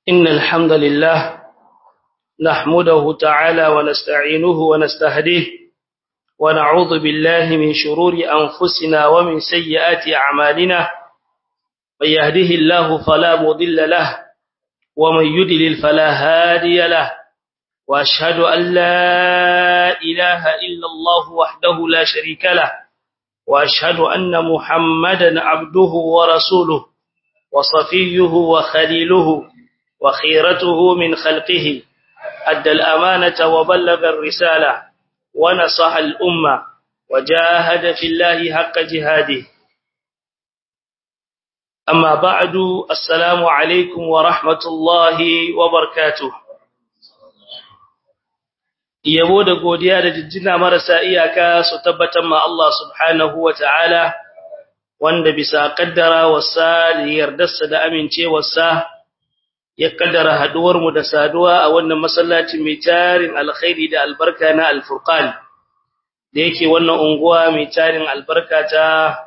إن الحمد لله نحمده تعالى ونستعينه ونستهديه ونعوذ بالله من شرور أنفسنا ومن سيئات أعمالنا من يهده الله فلا مضل له ومن يدلل فلا هادي له وأشهد أن لا إله إلا الله وحده لا شريك له وأشهد أن محمدا عبده ورسوله وصفيه وخليله وخيرته من خلقه أدى الأمانة وبلغ الرسالة ونصح الأمة وجاهد في الله حق جهاده أما بعد السلام عليكم ورحمة الله وبركاته yabo da godiya da jijjina marasa iyaka su tabbatar ma Allah subhanahu wa ta'ala wanda bisa kaddara wasa da yardarsa da amincewarsa ya kaddara haduwar mu da saduwa a wannan masallaci mai tarin alkhairi da albarka na alfurqan da yake wannan unguwa mai tarin albarka ta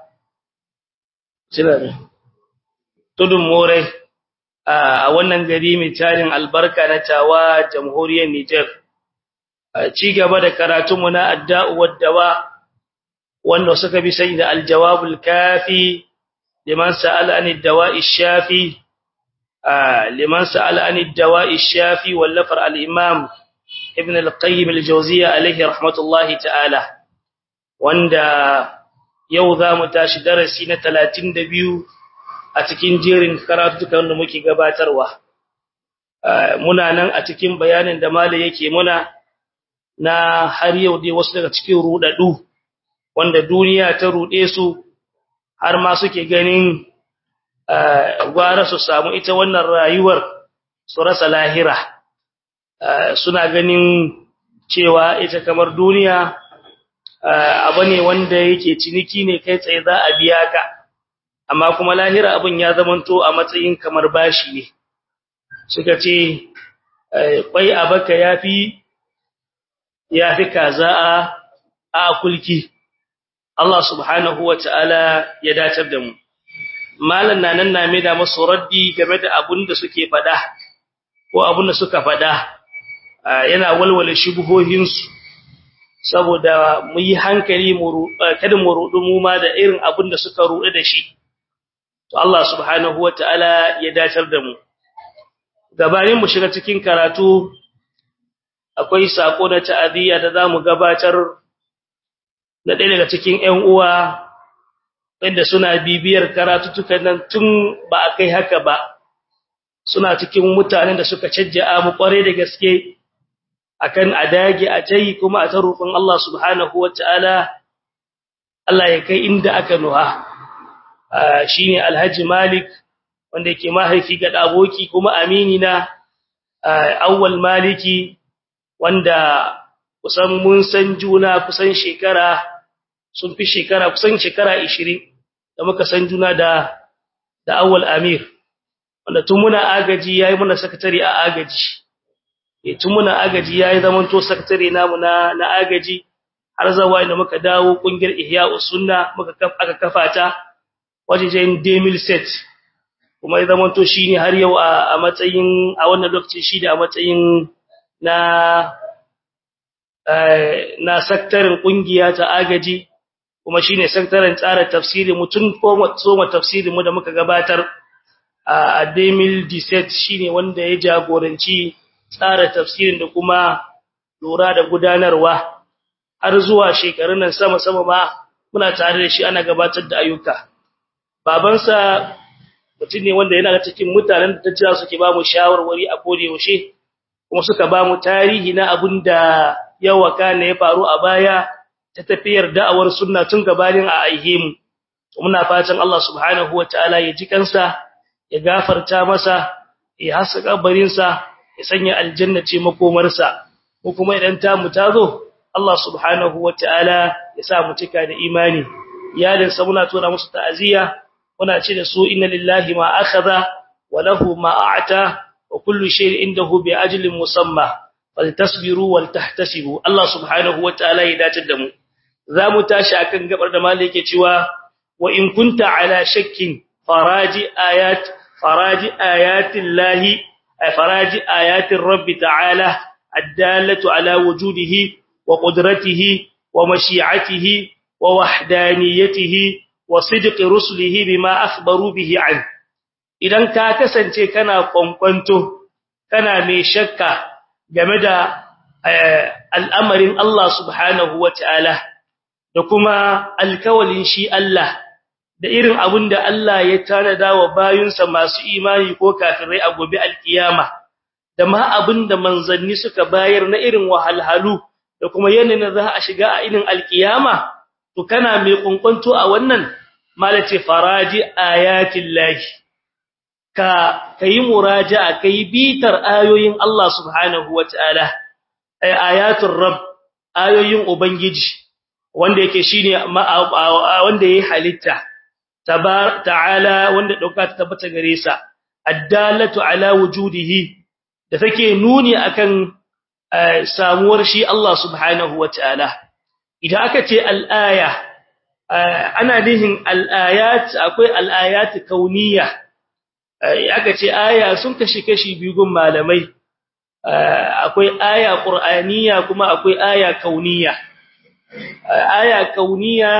tudun more a wannan gari mai tarin albarka na tawa jamhuriyar Niger ci gaba da karatunmu na adda'u waddawa wanda suka bi sai da aljawabul kafi liman sa'ala anid dawa'i shafi liman sa'ala anid dawa'i shafi wallafar al-imam ibn al-qayyim al-jawziyya alayhi rahmatullahi ta'ala wanda yau za mu tashi darasi na 32 a cikin jerin karatukan da muke gabatarwa muna nan a cikin bayanin da malai yake muna na har yau dai wasu daga cikin rudadu wanda duniya ta rude su har ma suke ganin gwara su samu ita wannan rayuwar su rasa lahira suna ganin cewa ita kamar duniya abu ne wanda yake ciniki ne kai tsaye za a biya ka amma kuma lahira abin ya zamanto a matsayin kamar bashi ne suka ce kwai abaka yafi ya fi kaza a kulki Allah subhanahu wa ta'ala ya datar da mu malan nan na mai da masu raddi game da abun da suke fada ko abun da suka fada yana walwala shubuhohinsu saboda mu yi hankali mu kada mu rudu mu ma da irin abun da suka rudu da shi to Allah subhanahu wa ta'ala ya datar da mu gabanin mu shiga cikin karatu akwai sako na ta'aziyya da zamu gabatar na ɗaya daga cikin ƴan uwa wanda suna bibiyar karatutukan nan tun ba a kai haka ba suna cikin mutanen da suka cajja mu kware da gaske akan adage a tayi kuma a tarufin Allah subhanahu wataala Allah ya kai inda aka nuha shine Alhaji Malik wanda yake mahaifi ga aboki kuma amini na awwal maliki wanda kusan mun san juna kusan shekara sun fi shekara kusan shekara 20 da muka san juna da da awwal amir wanda tun muna agaji yayi muna sakatare a agaji eh tun muna agaji yayi zaman to sakatare namu na na agaji har zawa inda muka dawo kungiyar ihya'us sunna muka aka kafa ta wajejen demil set kuma ya zaman to shine har yau a matsayin a wannan lokacin shi da a matsayin na na sektarin kungiya ta agaji kuma shine sektarin tsara tafsiri mutun ko soma tafsirin mu da muka gabatar a Demil Diset shine wanda ya jagoranci tsara tafsirin da kuma lura da gudanarwa har zuwa shekarun nan sama sama ma muna tare da shi ana gabatar da ayyuka babansa mutum ne wanda yana cikin mutanen da ta jira suke ba mu shawarwari a kode yaushe kuma suka ba mu tarihi na abin da yawa kana ya faru a baya ta tafiyar da'awar sunna tun gabanin a aihe mu muna fatan Allah subhanahu wataala ya ji kansa ya gafarta masa ya hasa kabarin sa ya sanya aljanna ce makomarsa ko kuma idan ta mu tazo Allah subhanahu wataala ya sa mu cika da imani iyalin sa muna tona musu ta'aziya muna ce da su inna lillahi ma akhadha wa lahu ma a'ta وكل شيء عنده بأجل مسمى فلتصبروا ولتحتسبوا الله سبحانه وتعالى يداتر da mu zamu tashi akan gabar da malai yake cewa wa in kunta ala shakkin faraji ayat faraji ayatillahi faraji ayatin rabbi ta'ala addalatu ala wujudihi wa qudratihi wa mashi'atihi wa wahdaniyatihi wa sidqi rusulihi bima akhbaru bihi an idan ka kasance kana kwankwanto kana mai shakka game da al'amarin Allah subhanahu wata'ala da kuma alkawalin shi Allah da irin abin da Allah ya tanada wa bayunsa masu imani ko kafirai a gobe alkiyama da ma abin da manzanni suka bayar na irin wahalhalu da kuma yanayin za a shiga a irin alkiyama to kana mai kunkunto a wannan malace faraji ayatin lahi ka kai muraja'a kai bitar ayoyin Allah subhanahu wataala ay ayatul rabb ayoyin ubangiji wanda yake shine wanda yayi halitta tabar ta'ala wanda dauka ta tabbata gare sa addalatu ala wujudihi da take nuni akan samuwar shi Allah subhanahu wataala idan aka ce al-aya ana nihin al-ayat akwai al-ayat kauniyya aka ce aya sun kashi kashi biyu gun malamai akwai aya qur'aniyya kuma akwai aya kauniyya aya kauniyya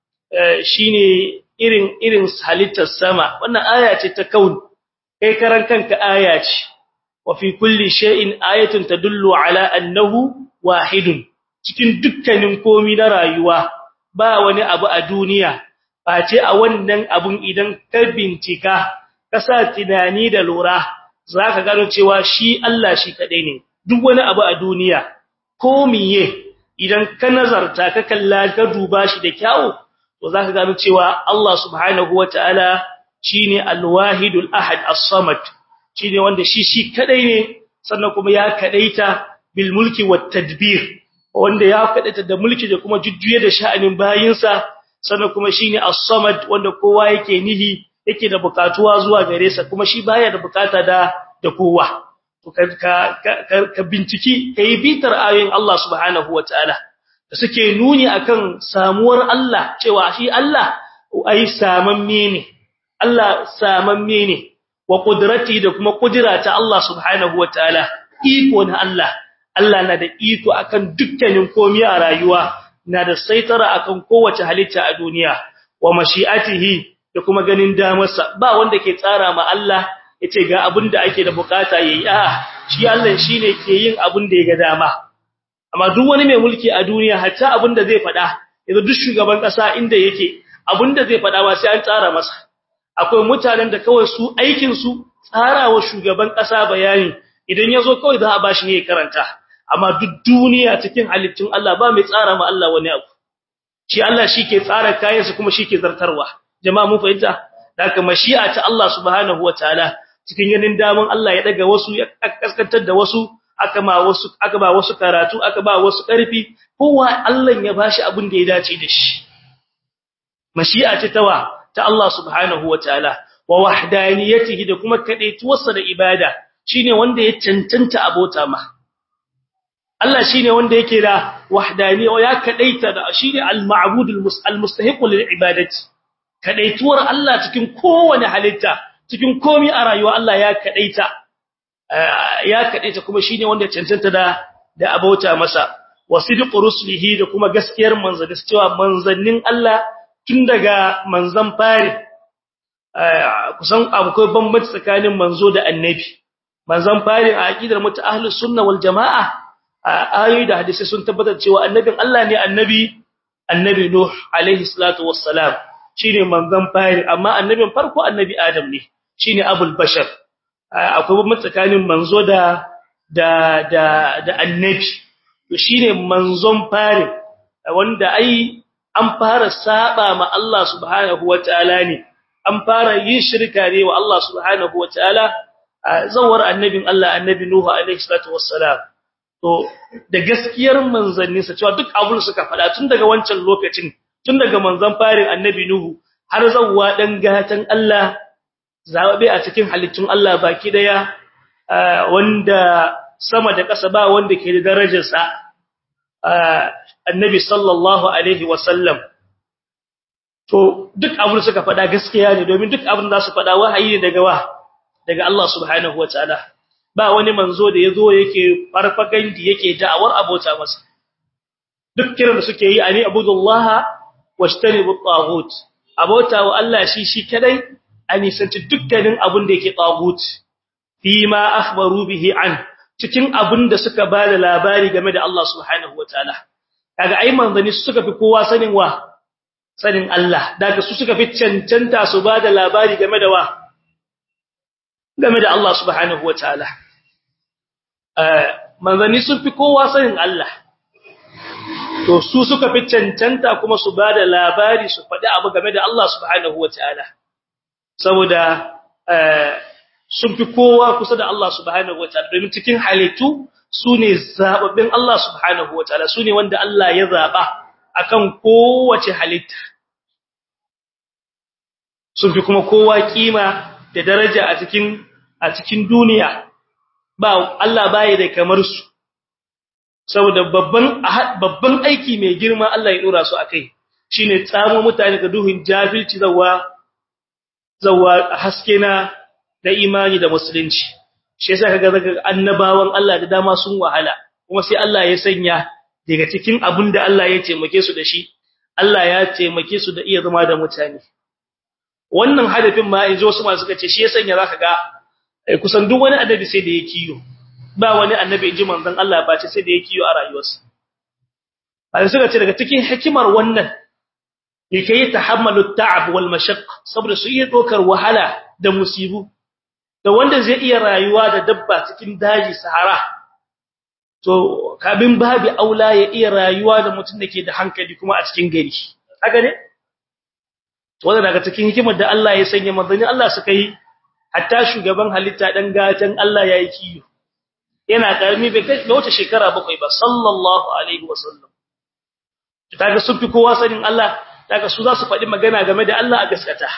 shine irin irin halittar sama wannan aya ce ta kaun kai karan kanka aya ce wa fi kulli shay'in ayatun tadullu ala annahu wahidun cikin dukkanin komi na rayuwa ba wani abu a duniya face a wannan abun idan ka bincika ka sa tunani da lura zaka gano cewa shi Allah shi kadai ne duk wani abu a duniya ko miye idan ka nazarta ka kalla ka duba shi da kyau to zaka gano cewa Allah subhanahu wataala shine al-wahidul ahad as-samad shine wanda shi shi kadai ne sannan kuma ya kadaita bil mulki wat tadbir wanda ya kadaita da mulki da kuma jujjuye da sha'anin bayinsa sannan kuma shine as-samad wanda kowa yake nihi yake da bukatuwa zuwa gare sa kuma shi baya da bukata da da kowa to ka ka binciki kai bitar ayoyin Allah subhanahu wataala da suke nuni akan samuwar Allah cewa shi Allah ai samamme ne Allah samamme ne wa qudrati da kuma kudura ta Allah subhanahu wataala iko na Allah Allah na da iko akan dukkanin komai a rayuwa na da saitara akan kowace halitta a duniya wa mashi'atihi da kuma ganin damarsa ba wanda ke tsara ma Allah yace ga abin da ake da bukata yayi a shi Allah shine ke yin abin da ya ga dama amma duk wani mai mulki a duniya hatta abin da zai fada yanzu duk shugaban kasa inda yake abin da zai fada ba sai an tsara masa akwai mutanen da kawai su aikin su tsarawa shugaban kasa bayani idan yazo kawai za a bashi ne ya karanta amma duk duniya cikin halittun Allah ba mai tsara ma Allah wani abu shi Allah shike tsara kayansa kuma shike zartarwa jama'a mun fahimta haka mashi'a ta Allah subhanahu wataala cikin ganin daman Allah ya daga wasu ya kaskantar da wasu aka ma wasu aka ba wasu karatu aka ba wasu karfi kowa Allah ya bashi abin da ya dace da shi mashi'a ce tawa ta Allah subhanahu wataala wa wahdaniyatihi da kuma kadaituwarsa da ibada shine wanda ya cancanta abota ma Allah shine wanda yake da wahdaniya ya kadaita da shine al-ma'bud al-mustahiq lil ibadati kadaituwar Allah cikin kowane halitta cikin komai a rayuwa Allah ya kadaita ya kadaita kuma shine wanda cancanta da da abota masa wasidqu rusulihi da kuma gaskiyar manzanni cewa manzannin Allah tun daga manzan fari kusan akwai bambanci tsakanin manzo da annabi manzan fari a aqidar mutu ahlus sunna wal jamaa ayoyi da hadisi sun tabbatar cewa annabin Allah ne annabi annabi nuh alaihi salatu wassalam shine manzon fari amma annabin farko annabi adam ne shine abul bashar akwai bambanci tsakanin manzo da da da da annabi to shine manzon fari wanda ai an fara saba ma Allah subhanahu wataala ne an fara yin shirka ne wa Allah subhanahu wataala zawar annabin Allah annabi nuhu alaihi salatu wassalam to da gaskiyar manzanninsa cewa duk abun suka faɗa tun daga wancan lokacin tun daga manzon farin annabi nuhu har zawwa dan gatan Allah zabe a cikin halittun Allah baki daya wanda sama da ƙasa ba wanda ke da darajar sa annabi sallallahu alaihi wasallam to duk abun suka faɗa gaskiya ne domin duk abun da su faɗa wahayi ne daga wa daga Allah subhanahu wataala ba wani manzo da yazo yake farfagandi yake da'awar abota masa duk kiran da suke yi ani abudullaha washtanibu at-taghut abota wa Allah shi shi kadai ani sanci dukkanin abun da yake taghut fi ma akhbaru bihi an cikin abun da suka bada labari game da Allah subhanahu wataala kaga ai manzani su suka fi kowa sanin wa sanin Allah daga su suka fi cancanta su bada labari game da wa game da Allah subhanahu wataala eh manzani sun fi kowa sanin Allah to su suka fi cancanta kuma su bada labari su faɗi abu game da Allah subhanahu wataala saboda eh sun fi kowa kusa da Allah subhanahu wataala domin cikin halittu sune zababbin Allah subhanahu wataala sune wanda Allah ya zaba akan kowace halitta sun fi kuma kowa kima da daraja a cikin a cikin duniya ba Allah baya da kamar su saboda babban babban aiki mai girma Allah ya dora su akai shine tsamo mutane ga duhun jahilci zawa zawa haske na da imani da musulunci shi yasa kaga daga annabawan Allah da dama sun wahala kuma sai Allah ya sanya daga cikin abin da Allah ya taimake su da shi Allah ya taimake su da iya zama da mutane wannan hadafin ma yanzu wasu masu kace shi ya sanya zaka ga kusan duk wani annabi sai da ya kiyo ba wani annabi inji manzon Allah ba ce sai da ya kiyo a rayuwarsa a suka ce daga cikin hikimar wannan yake tahammalu ta'ab wal mashaqq saboda su iya dokar wahala da musibu da wanda zai iya rayuwa da dabba cikin daji sahara to kabin babi aula ya iya rayuwa da mutum dake da hankali kuma a cikin gari haka ne wanda daga cikin hikimar da Allah ya sanya manzoni Allah suka yi hatta shugaban halitta dan gatan Allah yayi kiyo yana karmi bai kai wata shekara bakwai ba sallallahu alaihi wasallam kaga sun fi kowa sanin Allah daga su za su faɗi magana game da Allah a gaskata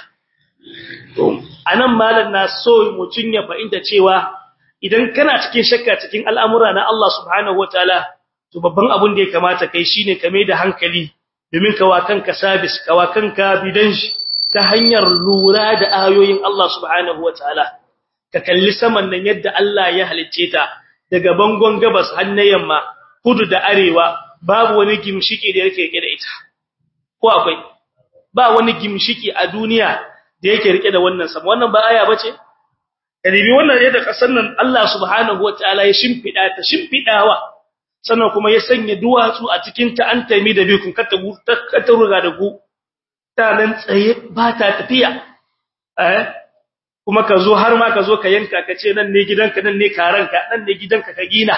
to anan malam na so mutun ya fahimta cewa idan kana cikin shakka cikin al'amura na Allah subhanahu wataala to babban abun da ya kamata kai shine ka mai da hankali domin kawa kanka sabis kawa kanka bidan shi ta hanyar lura da ayoyin Allah subhanahu wataala ka kalli saman nan yadda Allah ya halicce ta daga bangon gabas har na yamma kudu da arewa babu wani gimshiki da yake rike da ita ko akwai ba wani gimshiki a duniya da yake rike da wannan sama wannan ba aya bace kalibi wannan yadda kasan nan Allah subhanahu wataala ya shimfida ta shimfidawa sannan kuma ya sanya duwatsu a cikin ta an taimi da bikun kata kata ruga da ku ta nan tsaye ba ta tafiya eh kuma ka zo har ma ka zo ka yanka ka ce nan ne gidanka nan ne karanka nan ne gidanka ka gina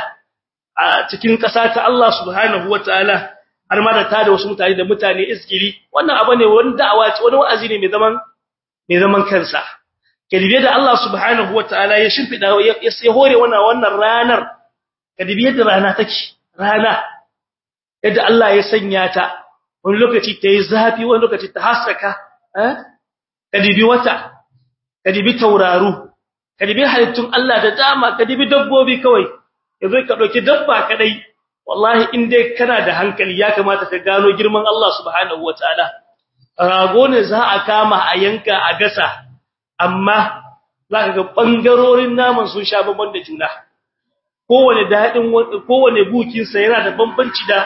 a cikin ƙasa ta Allah subhanahu wataala har ma da tada wasu mutane da mutane iskiri wannan abu ne wani da'awa ce wani wa'azi ne mai zaman mai zaman kansa kadibe da Allah subhanahu wataala ya shimfida ya hore wannan wannan ranar kadibe da rana take rana yadda Allah ya sanya ta wani lokaci ta yi zafi wani lokaci ta haskaka eh kadibi wata kadibi tauraru kadibi halittun Allah da dama kadibi dabbobi kawai yazo ka dauki dabba kadai wallahi in dai kana da hankali ya kamata ka gano girman Allah subhanahu wataala rago ne za a kama a yanka a gasa amma zaka ga bangarorin naman sun sha bamban da juna kowane dadin kowane bukin sa yana da bambanci da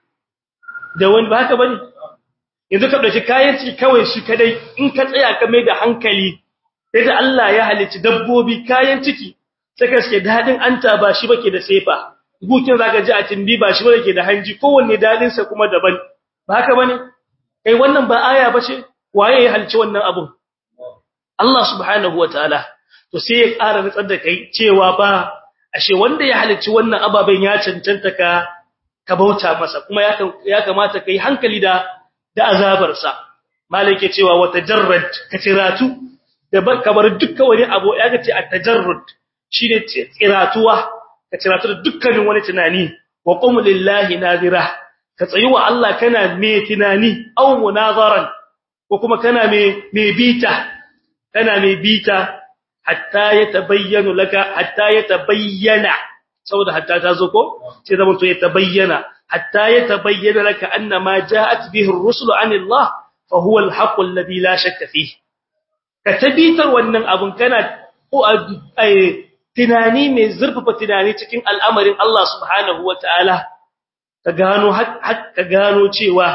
da wani ba haka bane yanzu ka dauki kayan ciki kawai shi kadai in ka tsaya ka mai da hankali sai Allah ya halicci dabbobi kayan ciki sai ka ce dadin anta ba shi bake da sefa bukin zaka ji a timbi ba shi bake da hanji kowanne dadin sa kuma daban ba haka bane kai wannan ba aya bace waye ya halicci wannan abun Allah subhanahu wataala to sai ya ƙara nutsar da kai cewa ba ashe wanda ya halicci wannan ababen ya cancanta ka ka bauta masa kuma ya kamata kai hankali da da azabar sa malike cewa wata jarrad ka tiratu da kamar dukkan wani abu ya ga ce at-tajarrud shine tsiratuwa ka tiratu da dukkanin wani tunani wa qum lillahi nazira ka tsayi wa Allah kana me tunani aw munazaran ko kuma kana me me bita kana me bita hatta yatabayyana laka hatta yatabayyana saboda hatta ta zo ko sai zaman to yatabayyana hatta yatabayyana laka anna ma ja'at bihi ar-rusul anillah fa huwa al-haqq alladhi la shakka fihi ka tabitar wannan abun kana ko tunani mai zurfafa tunani cikin al'amarin Allah subhanahu wataala ka gano ka gano cewa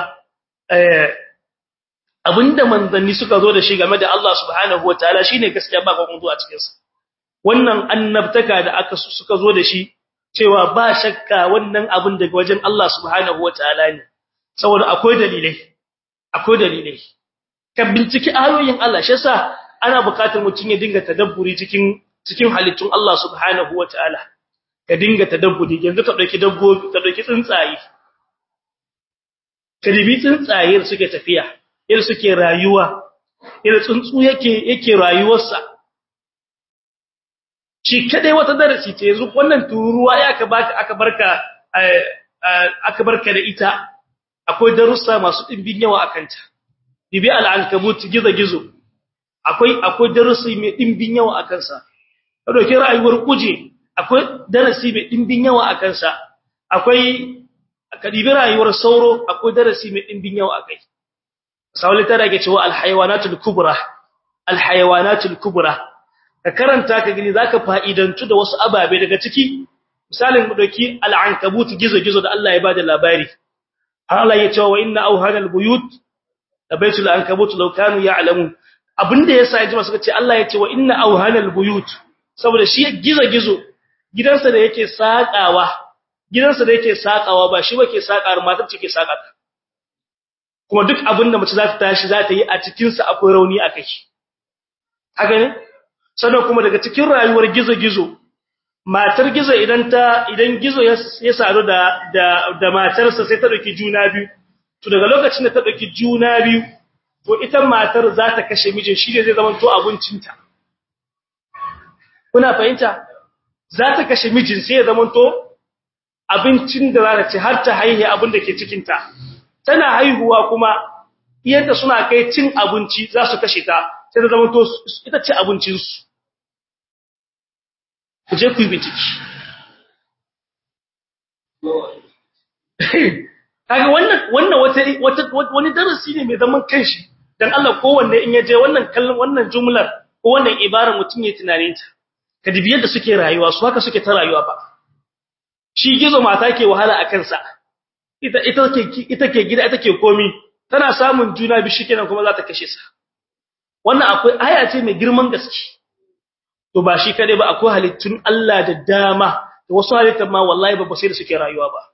abinda manzanni suka zo da shi game da Allah subhanahu wataala shine gaskiya ba kuma zuwa cikin sa wannan annabtaka da aka suka zo da shi cewa ba shakka wannan abin daga wajen Allah subhanahu wataala ne saboda akwai dalilai akwai dalilai ka binciki ayoyin Allah shi yasa ana buƙatar mutum ya dinga tadabburi cikin cikin halittun Allah subhanahu wataala ka dinga tadabburi yanzu ka dauki dabbobi ka dauki tsuntsaye ka dibi tsuntsaye suke tafiya yadda suke rayuwa yadda tsuntsu yake yake rayuwarsa shi kadai wata darasi ce yanzu wannan tururuwa ya aka baka aka barka aka barka da ita akwai darussa masu dimbin yawa akan ta dibi al-ankabut gizo-gizo akwai akwai darasi mai dimbin yawa akan sa ka dauki rayuwar kuje akwai darasi mai dimbin yawa akan sa akwai ka dibi rayuwar sauro akwai darasi mai dimbin yawa akai sauli tara ke cewa al-hayawanatul kubra al-hayawanatul kubra ka karanta ka gani zaka fa'idantu da wasu ababe daga ciki misalin mu dauki al-ankabut gizo-gizo da Allah ya bada labari Allah ya ce wa inna awhanal buyut da baitul ankabut law kanu ya'lamun abinda yasa yaji masu ce Allah ya ce wa inna awhanal buyut saboda shi gizo-gizo gidansa da yake sakawa gidansa da yake sakawa ba shi bake sakar matar ce ke saka kuma duk abinda mace za ta tashi za ta yi a cikin sa akwai rauni akai haka ne sannan kuma daga cikin rayuwar gizo-gizo matar gizo idan ta idan gizo ya sadu da da da matarsa sai ta dauki juna biyu to daga lokacin da ta dauki juna biyu to ita matar za ta kashe mijin shi ne zai zama to abincinta kuna fahimta za ta kashe mijin sai ya zama to abincin da za ta ci har ta haihe abin da ke cikin ta tana haihuwa kuma iyanta suna kai cin abinci za su kashe ta sai ta zama to ita ce abincinsu ku je ku yi bincike kaga wannan wannan wata wata wani darasi ne mai zaman kanshi dan Allah kowanne in yaje wannan kallon wannan jumlar ko wannan ibara mutun ya tunanin ta ka dibi yadda suke rayuwa su haka suke ta rayuwa ba shi gizo mata ke wahala a kansa ita ita ke ita ke gida ita ke komi tana samun juna bi shikenan kuma za ta kashe sa wannan akwai aya ce mai girman gaske to ba shi kade ba akwai halittun Allah da dama da wasu halittun ma wallahi ba sai da suke rayuwa ba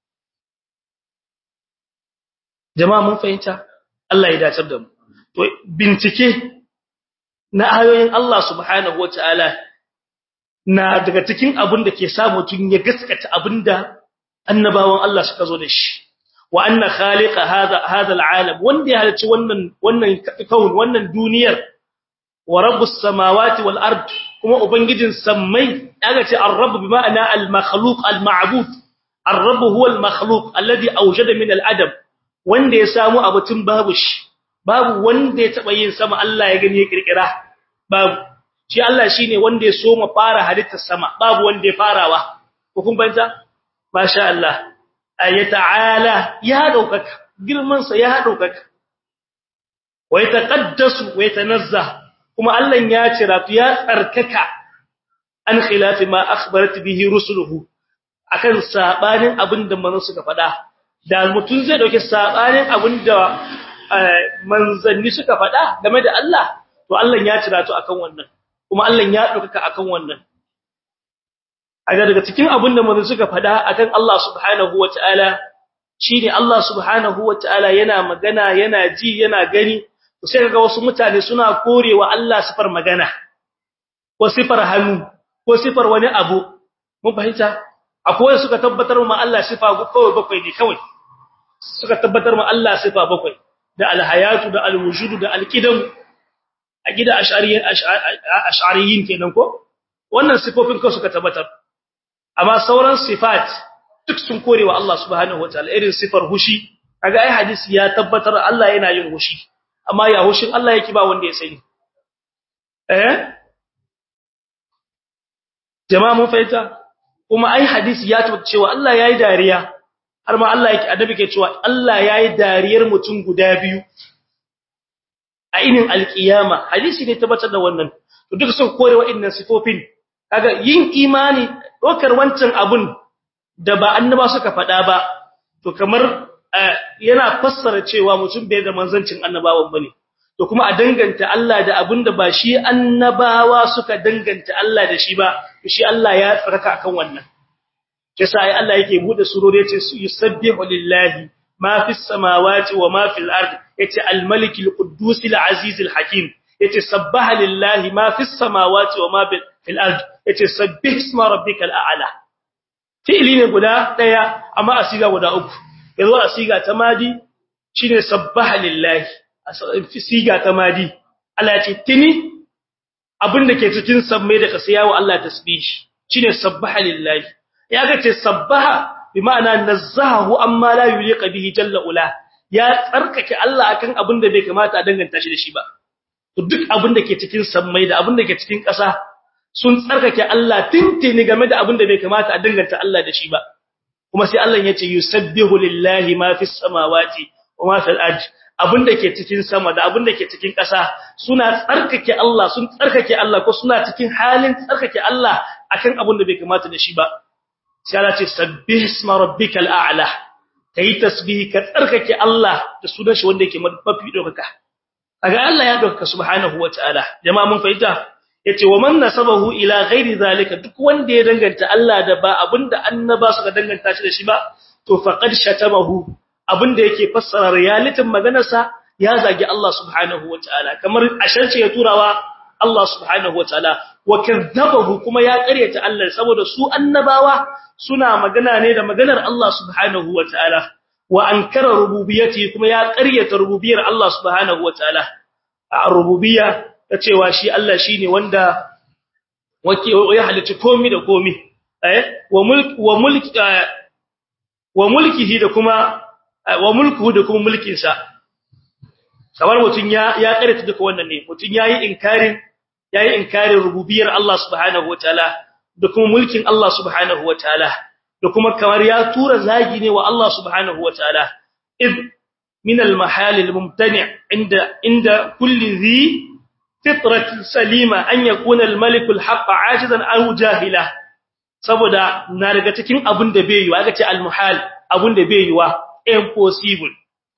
jama'a mun fahimta Allah ya dace da mu to bincike na ayoyin Allah subhanahu wataala na daga cikin abin da ke sa mutun ya gaskata abinda annabawan Allah suka zo da shi wa anna khaliqa hadha hadha alalam wanda ya halicci wannan wannan kaun wannan duniyar wa rabbus samawati wal ard kuma ubangijin sammai daga ce ar-rabb bi ma'ana al-makhluq al-ma'bud ar-rabb huwa al-makhluq alladhi awjada min al-adam wanda ya samu abutun babu shi babu wanda ya taba yin sama Allah ya gani ya kirkira babu shi Allah shine wanda ya so mu fara halittar sama babu wanda ya farawa ko kun banta masha Allah ayata'ala ya daukaka girman sa ya daukaka wa yataqaddasu wa yatanazzah kuma Allah ya cira ya tsarkaka an khilafi ma akhbarat bihi rusuluhu akan sabanin abinda manzo suka faɗa da mutun zai dauke sabanin abinda manzanni suka faɗa game da Allah to Allah ya cira to akan wannan kuma Allah ya dauka akan wannan aga daga cikin abinda manzo suka faɗa akan Allah subhanahu wataala shine Allah subhanahu wataala yana magana yana ji yana gani sai kaga wasu mutane suna korewa Allah sifar magana ko sifar hannu ko sifar wani abu mun fahimta akwai suka tabbatar ma Allah sifa kawai bakwai ne kawai suka tabbatar ma Allah sifa bakwai da alhayatu da alwujudu da alqidam a gida ash'ariyin ash'ariyin kenan ko wannan sifofin kawai suka tabbatar amma sauran sifat duk sun korewa Allah subhanahu wataala irin sifar hushi kaga ai hadisi ya tabbatar Allah yana yin hushi amma ya hushin Allah yake ba wanda ya sani eh jama'a mun fahimta kuma ai hadisi ya tabbata cewa Allah yayi dariya har ma Allah yake adabi ke cewa Allah yayi dariyar mutum guda biyu a inin alkiyama hadisi ne tabbatar da wannan to duk sun kore wa'annan sifofin kaga yin imani dokar wancan abun da ba annaba suka faɗa ba to kamar yana fassara cewa mutum bai da manzancin annabawan bane to kuma a danganta Allah da abinda ba shi annabawa suka danganta Allah da shi ba shi Allah ya tsaraka akan wannan kisa ai Allah yake bude surori yace yusabbihu lillahi ma fis samawati wa ma fil ard yace al malik al quddus al aziz al hakim yace sabbaha lillahi ma fis samawati wa ma fil ard yace sabbih isma rabbikal a'la fi'li ne guda daya amma asiga guda uku yazo asiga ta madi shine sabbaha lillahi siga ta madi Allah ya ce tini abinda ke cikin sammai da kasa yawo Allah tasbih shine sabbaha lillahi ya ga ce sabbaha bi ma'ana nazzahu amma la yuliqa bihi jalla ula ya tsarkake Allah akan abinda bai kamata a danganta shi da shi ba to duk abinda ke cikin sammai da abinda ke cikin kasa sun tsarkake Allah tintini game da abinda bai kamata a danganta Allah da shi ba kuma sai Allah ya ce yusabbihu lillahi ma fis samawati wa ma fil ardi abinda ke cikin sama da abinda ke cikin ƙasa suna tsarkake Allah sun tsarkake Allah ko suna cikin halin tsarkake Allah akan abinda bai kamata da shi ba sai Allah ce sabbih isma rabbikal a'la kai tasbih ka tsarkake Allah da sunan shi wanda yake mafi dokaka kaga Allah ya dokaka subhanahu wataala jama'a mun fahimta yace wa man nasabahu ila ghairi zalika duk wanda ya danganta Allah da ba abinda annaba suka danganta shi da shi ba to faqad shatamahu abinda yake fassara realitin maganarsa ya zagi Allah subhanahu wataala kamar asharce ya turawa Allah subhanahu wataala wa kadzabahu kuma ya ƙaryata Allah saboda su annabawa suna magana ne da maganar Allah subhanahu wataala wa ankara rububiyyati kuma ya ƙaryata rububiyar Allah subhanahu wataala a rububiyya ta cewa shi Allah shine wanda wake ya halicci komai da komai eh wa mulk wa mulk wa mulkihi da kuma wa mulkuhu da kuma mulkin sa kamar mutun ya ya karanta duka wannan ne mutun yayi inkarin yayi inkarin rububiyar Allah subhanahu wataala da kuma mulkin Allah subhanahu wataala da kuma kamar ya tura zagi ne wa Allah subhanahu wataala id min al-mahal al-mumtani' inda inda kulli dhi fitrat salima an yakuna al-malik al-haqq ajizan aw jahila saboda na daga cikin abun da bai yiwa aka ce al-muhal abun da bai yiwa impossible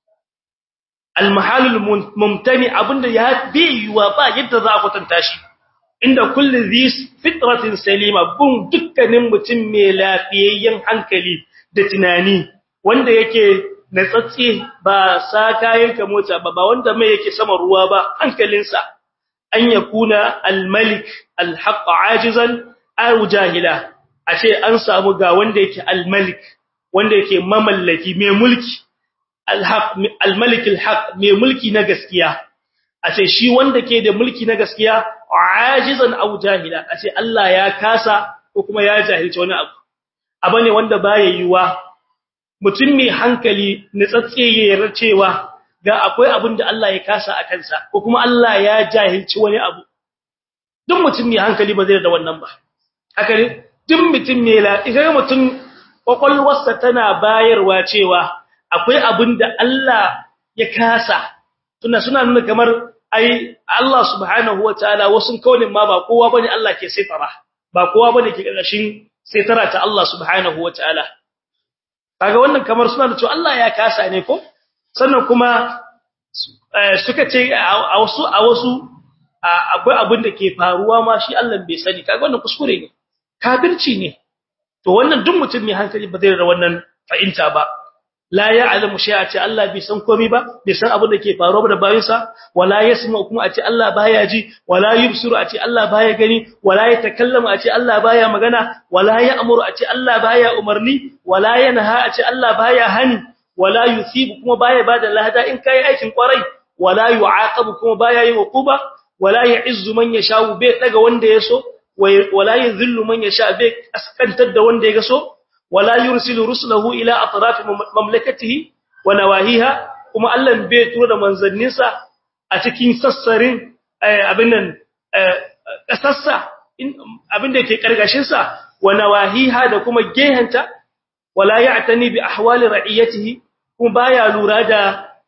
al-mahal al-mumtani abun da ya bai yiwa ba yadda za a kwatanta shi inda kulli dhi fitratin salima bun dukkanin mutum mai lafiyayyen hankali da tunani wanda yake natsatsi ba sa kayan ka mota ba ba wanda mai yake sama ruwa ba hankalinsa an yakuna al-malik al-haqq ajizan aw jahila ashe an samu ga wanda yake al-malik wanda yake mamallaki mai mulki al-haqq al-malik al-haqq mai mulki na gaskiya ashe shi wanda ke da mulki na gaskiya ajizan aw jahila ashe Allah ya kasa ko kuma ya jahilci wani abu abane wanda baya yiwa mutum mai hankali nitsatse yayin cewa ga akwai abin da Allah ya kasa a kansa ko kuma Allah ya jahilci wani abu duk mutum mai hankali ba zai da wannan ba haka ne duk mutum mai la idan mutum kwakwalwarsa tana bayarwa cewa akwai abin da Allah ya kasa tuna suna nuna kamar ai Allah subhanahu wataala wasun kaunin ma ba kowa bane Allah ke saitara ba kowa bane ke karkashin saitara ta Allah subhanahu wataala kaga wannan kamar suna da cewa Allah ya kasa ne ko sannan kuma suka ce a wasu a wasu akwai abin da ke faruwa ma shi Allah bai sani kaga wannan kuskure ne kafirci ne to wannan duk mutum mai hankali ba zai da wannan fa'inta ba la ya'lamu shay'a ce Allah bai san komai ba bai san abin da ke faruwa da bayinsa wala yasma kuma a ce Allah baya ji wala yubsiru a ce Allah baya gani wala yatakallamu a ce Allah baya magana wala ya'muru a ce Allah baya umarni wala yanha a ce Allah baya hani wala yusibu kuma baya bada lahada in kai aikin kwarai wala yu'aqabu kuma baya yin uquba wala ya'izzu man yasha'u bai daga wanda yaso wala yuzillu man yasha bai askantar da wanda ya so wala yursilu rusulahu ila atraf mamlakatihi wa nawahiha kuma Allah bai tura da manzanninsa a cikin sassarin abin nan kasassa abin da yake karkashin sa wa nawahiha da kuma gehanta wala ya'tani bi ahwali ra'iyatihi kuma baya lura da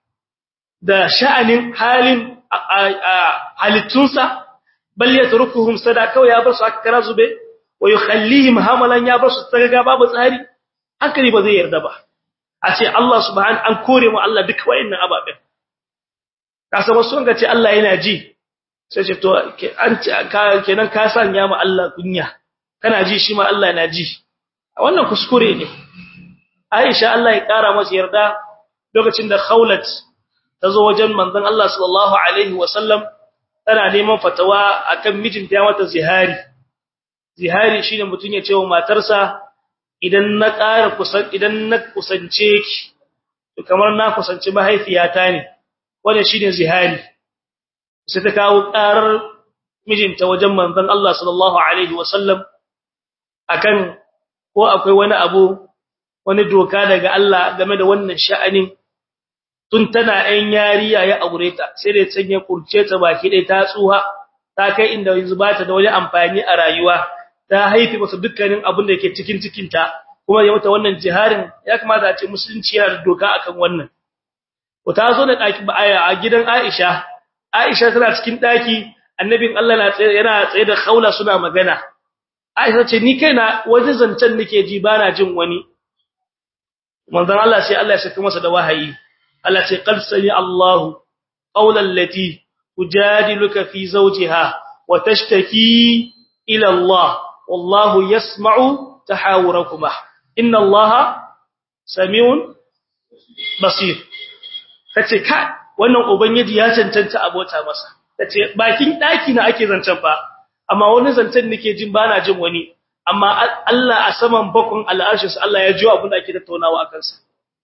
da sha'anin halin halittunsa bal yatrukuhum sadaka ya bar su aka kara zube wa yukhallihim hamalan ya basu tsaga babu tsari hankali ba zai yarda ba a ce Allah subhanahu an kore mu Allah duk wayannan ababen kasa wasu sun ga ce Allah yana ji sai ce to an kenan ka sanya mu Allah kunya kana ji shi ma Allah na ji wannan kuskure ne Aisha Allah ya kara masa yarda lokacin da Khawlat ta zo wajen manzon Allah sallallahu alaihi wasallam tana neman fatawa akan mijinta ya mata zihari zihari shine mutun ya ce wa matarsa idan na ƙara kusan idan na kusance ki to kamar na kusanci mahaifiyata ne wannan shine zihari sai ta kawo ƙarar mijinta wajen manzon Allah sallallahu alaihi wasallam akan ko akwai wani abu wani doka daga Allah game da wannan sha'anin tun tana ɗan yariya ya aure ta sai da sanya kurce ta baki dai ta tsuha ta kai inda yanzu ba ta da wani amfani a rayuwa ta haifi masa dukkanin abin da yake cikin cikin ta kuma ya mata wannan jiharin ya kamata a ce musulunci yana da doka akan wannan ko ta zo da daki ba a gidan Aisha Aisha tana cikin daki annabin Allah na tsaye yana tsaye da Khawla suna magana Aisha ce ni kaina wajen zancen nake ji bana jin wani manzon Allah sai Allah ya saka masa da wahayi Allah ce qad sami Allahu qawlan lati tujadiluka fi zawjiha wa tashtaki ila Allah wallahu yasma'u tahawurakuma inna Allaha samiun basir kace ka wannan ubangiji ya cancanta abota masa tace bakin daki na ake zancen fa amma wani zancen nake jin bana jin wani amma Allah a saman bakon al'arshin Allah ya jiyo abin da ake tattaunawa akan sa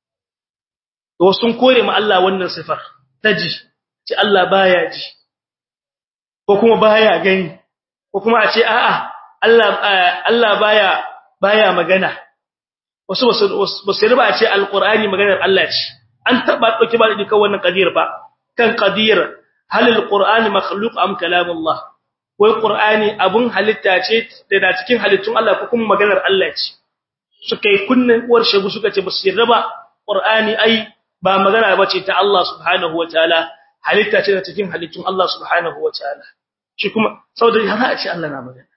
to sun kore mu Allah wannan sifar taji ce Allah baya ji ko kuma baya gani ko kuma a ce a'a Allah Allah baya baya magana wasu basu riba a ce alqur'ani maganar Allah ce an taba dauki ba duka wannan qadir ba kan qadir hal alqur'ani makhluq am kalamullah wai qur'ani abun halitta ce da na cikin halittun Allah ko kuma maganar Allah ce suka yi kunnin uwar shegu suka ce basu yarda ba qur'ani ai ba magana bace ta Allah subhanahu wataala halitta ce da cikin halittun Allah subhanahu wataala shi kuma saboda har a ce Allah na magana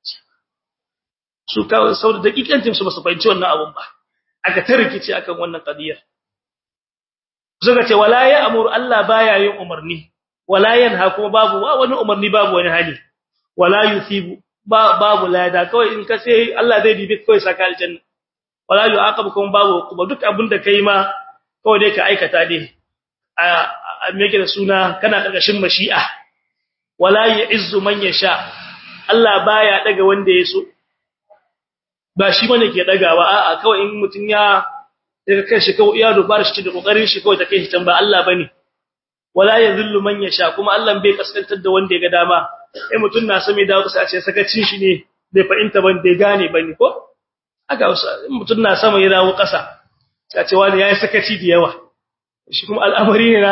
su ka saboda dakikantin su basu fahimci wannan abun ba aka tarkice akan wannan qadiyar suka ce wala ya amuru Allah baya yin umarni wala yanha kuma babu wani umarni babu wani hali wala yusibu babu lada kawai in ka sai Allah zai dibi kawai saka aljanna wala yu'aqabu kuma babu kuma duk abin da kai ma kawai dai ka aikata dai a meke da suna kana karkashin mashi'a wala ya'izzu man yasha Allah baya daga wanda ya so ba shi bane ke dagawa a'a kawai in mutun ya daga kan shi kawai ya dubar shi da kokarin shi kawai ta kai shi can ba Allah bane wala yadhillu man yasha kuma Allah bai kaskantar da wanda ya ga dama eh mutun na same dawo sai a ce sakacin shi ne bai fahimta ban bai gane bane ko aka mutun na sama ya dawo kasa sai a ce wani yayi sakaci da yawa shi kuma al'amari ne na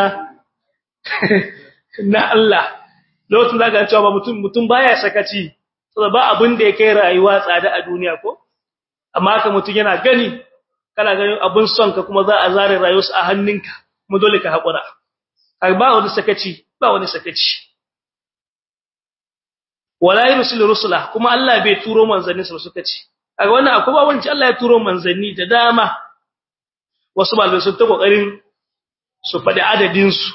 na Allah lokacin da ga cewa mutum mutum baya sakaci saboda ba abin da ya kai rayuwa tsada a duniya ko amma haka mutum yana gani kana ganin abun son ka kuma za a zare rayuwarsa a hannunka mu dole ka hakura ba wani sakaci ba wani sakaci wala yursilu rusula kuma Allah bai turo manzanni su suka ce kaga wannan akwai ba wani Allah ya turo manzanni da dama wasu malamai sun ta kokarin su faɗi adadin su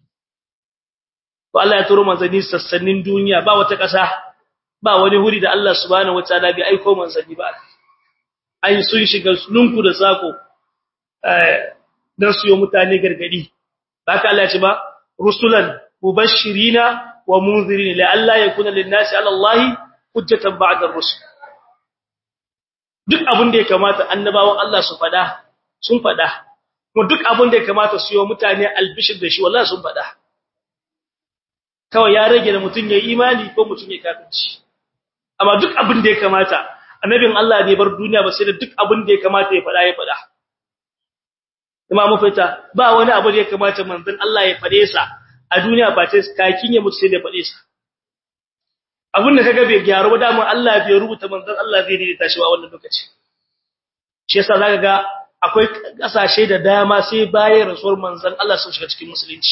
to Allah ya turo manzanni sassanin duniya ba wata ƙasa ba wani huri da Allah subhanahu wataala bai aika manzanni ba ai sun shiga lunku da sako eh dan su yi mutane gargadi baka Allah ya ce ba rusulan mubashirina wa munzirin la alla yakuna lin-nasi 'ala Allah hujjatan ba'da ar-rusul duk abin da ya kamata annabawan Allah su fada sun fada kuma duk abin da ya kamata su yi mutane albishir da shi wallahi sun fada kawai ya rage da mutun yayi imani ko mutun ya kafirci amma duk abin da ya kamata annabin Allah bai bar duniya ba sai da duk abin da ya kamata ya fada ya fada kuma mu fita ba wani abu da ya kamata manzon Allah ya fade sa a duniya ba ta kakin ya mutu sai da fade sa abin da kaga bai gyaru ba dama Allah bai rubuta manzon Allah zai daidaita shi a wannan lokaci shi yasa zaka ga akwai kasashe da dama sai bayan rasuwar manzon Allah sun shiga cikin musulunci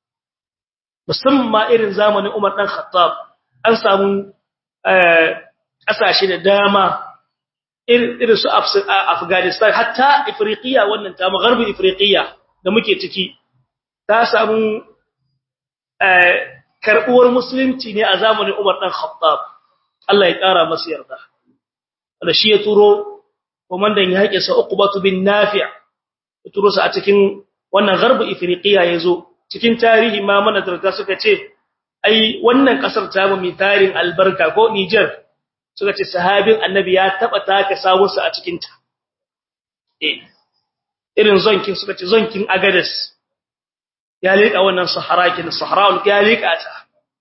musamman irin zamanin Umar dan Khattab an samu kasashe da dama irin su Afghanistan hatta Afriqiya wannan ta magharbin Afriqiya da muke ciki ta samu karbuwar musulunci ne a zamanin Umar dan Khattab Allah ya kara masa yarda da shi ya turo komandan yaƙi sa Uqbatu bin Nafi' ya turo sa a cikin wannan gharbu Afriqiya yazo cikin tarihi ma mana tarta suka ce ai wannan kasar ta mu mai tarin albarka ko Niger suka ce sahabin annabi ya taba taka sawunsa a cikin ta eh irin zonkin suka ce zonkin Agades ya leka wannan saharakin sahra'ul ya leka ta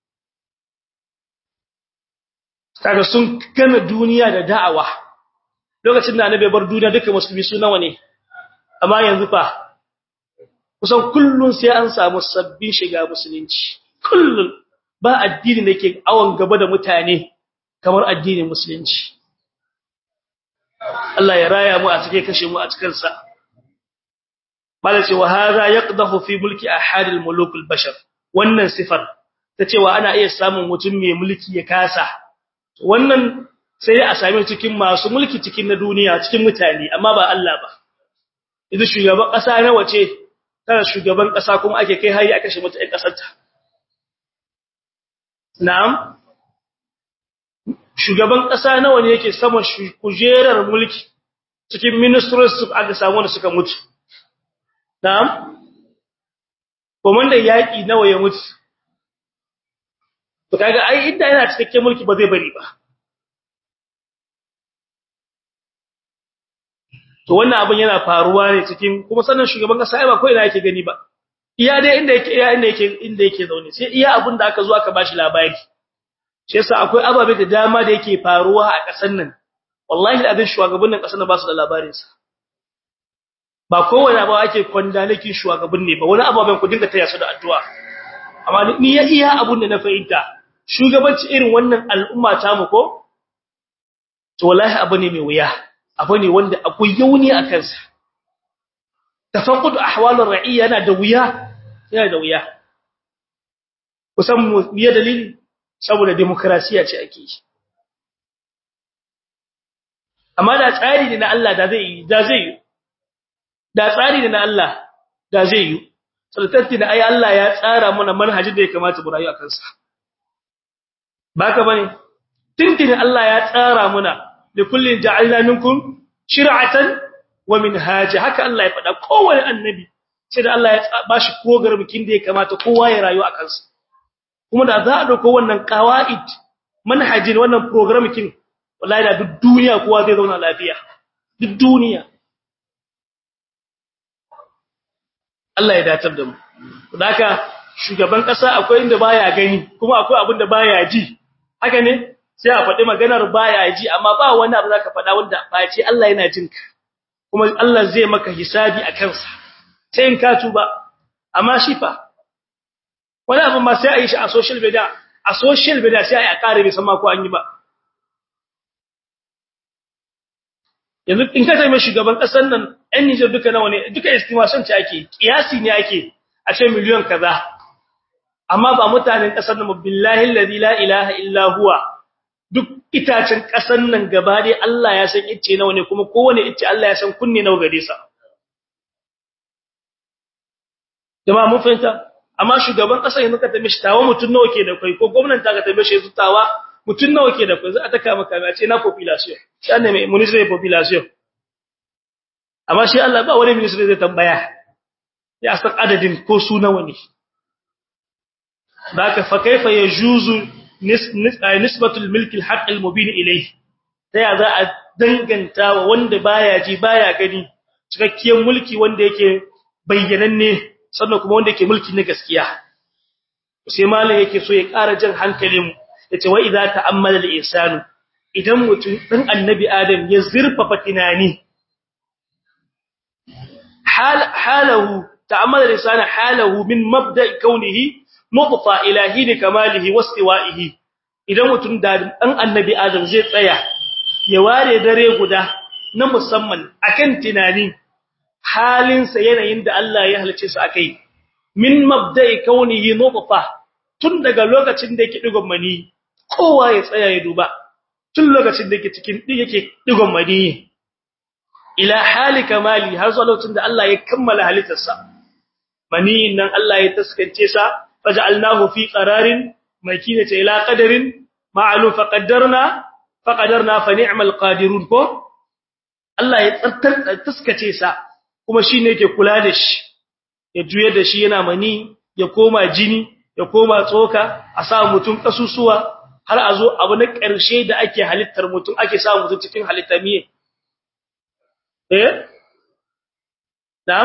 kaga sun gama duniya da da'awa lokacin da annabi bar duniya duka musulmi su nawa ne amma yanzu fa kusan kullun sai an samu sabbin shiga musulunci kullun ba addini da ke awon gaba da mutane kamar addinin musulunci Allah ya raya mu a cike kashe mu a cikin sa bala ce wa hadha yaqdahu fi mulki ahadil muluk bashar wannan sifar ta cewa ana iya samun mutum mai mulki ya kasa wannan sai a same cikin masu mulki cikin na duniya cikin mutane amma ba Allah ba idan shugaban kasa na wace tana shugaban kasa kuma ake kai hari aka shi mutan kasar ta na'am shugaban kasa nawa ne yake saman kujerar mulki cikin ministers aka samu wanda suka mutu na'am komandan yaki nawa ya mutu to kaga ai inda yana cikakken mulki ba zai bari ba to wannan abin yana faruwa ne cikin kuma sannan shugaban kasa ai ba ko ina yake gani ba iya dai inda yake iya inda yake inda yake zaune sai iya abin da aka zo aka bashi labari shi yasa akwai ababe da dama da yake faruwa a kasan nan wallahi abin shugabannin kasan nan ba su da labarin sa ba kowane abu ake kwanda nake shugaban ne ba wani ababen ku dinga taya su da addu'a amma ni ya iya abun da na fahimta shugabanci irin wannan al'umma ta mu ko to wallahi abu ne mai wuya abu ne wanda akwai yauni a kansa tafaqqud ahwalur ra'iyya yana da wuya yana da wuya kusan mu biye dalili saboda demokrasiya ce ake yi amma da tsari ne na Allah da zai yi da zai yi da tsari ne na Allah da zai yi sultanti da ai Allah ya tsara mana manhajin da ya kamata mu rayu a kansa baka bane tintini Allah ya tsara mana da kullin ja'alna minkum shir'atan wa minhaja haka Allah ya faɗa kowanne annabi sai da Allah ya bashi program kin da ya kamata kowa ya rayu a kansa kuma da za a dauko wannan qawaid manhajin wannan program kin wallahi da duk duniya kowa zai zauna lafiya duk duniya Allah ya datar da mu haka shugaban kasa akwai inda baya gani kuma akwai abin da baya ji haka ne sai a faɗi maganar baya ji amma ba wani abu zaka faɗa wanda ba ce Allah yana jin ka kuma Allah zai maka hisabi a kansa sai in ka tuba amma shi fa wani abu ma sai a yi shi a social media a social media sai a yi a kare bai san ma ko an yi ba yanzu in ka taimake shugaban kasar nan ɗan Niger duka nawa ne duka estimation ce ake kiyasi ne ake a ce miliyan kaza amma ba mutanen kasar nan billahi allazi la ilaha illa huwa duk itacen kasar nan gaba dai Allah ya san icce nawa ne kuma kowane icce Allah ya san kunne nawa gare sa jama'a mun fahimta amma shugaban kasar yanzu ka taimake shi tawa mutun nawa ke da kai ko gwamnati ta ka taimake shi yanzu tawa mutun nawa ke da kai za a taka maka a ce na population shi ne mai municipal population amma shi Allah ba wani ministry zai tambaya ya san adadin ko su nawa ne daka fa kaifa yajuzu nisbatul milk alhaq almubin ilayhi sai za a danganta wa wanda baya ji baya gani cikakkiyar mulki wanda yake bayyananne sannan kuma wanda yake mulki na gaskiya sai malam yake so ya ƙara jan hankalin mu yace wa idza ta'ammala al-insanu idan mutum dan annabi adam ya zurfafa tunani hal halahu ta'ammala al-insanu halahu min mabda'i kaunihi nutfa ilahi kamalihi wastiwa'ihi idan mutum da dan annabi adam zai tsaya ya ware dare guda na musamman akan tunani halinsa yanayin da Allah ya halice su akai min mabda'i kaunihi nutfa tun daga lokacin da yake digon mani kowa ya tsaya ya duba tun lokacin da yake cikin yake digon mani ila hali kamali har zuwa lokacin da Allah ya kammala halittarsa mani nan Allah ya taskance sa faj'alnahu fi qararin makinata ila qadarin ma'lum faqaddarna faqadarna fa ni'mal qadirun ko Allah ya tsattar taskace sa kuma shine yake kula da shi ya juye da shi yana mani ya koma jini ya koma tsoka a sa mutum kasusuwa har a zo abu na ƙarshe da ake halittar mutum ake sa mutum cikin halitta miye eh na'am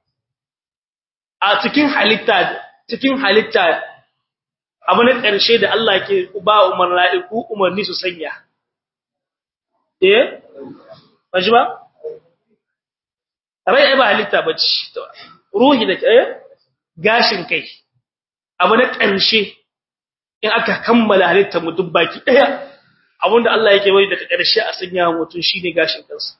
a cikin halitta cikin halitta abu na ƙarshe da Allah ke ba umarni umarni su sanya eh baji ba rai ba halitta bace ruhi da eh gashin kai abu na ƙarshe in aka kammala halittar mutum baki daya abinda Allah yake bari daga ƙarshe a sanya mutum shine gashin kansa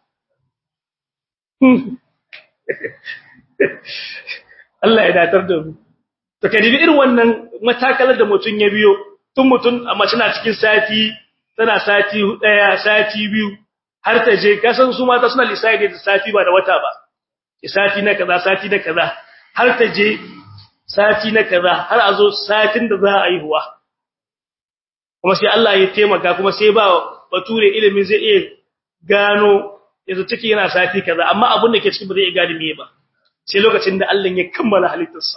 Allah ya datar da mu to kadibi irin wannan matakalar da mutum ya biyo tun mutum amma tana cikin sati tana sati daya sati biyu har ta je kasan su mata suna lissafi da sati ba da wata ba sati na kaza sati na kaza har ta je sati na kaza har a zo satin da za a yi huwa kuma sai Allah ya taimaka kuma sai ba bature ilimin zai iya gano yanzu ciki yana sati kaza amma abin da ke cikin ba zai iya gane me ba sai lokacin da Allah ya kammala halittarsa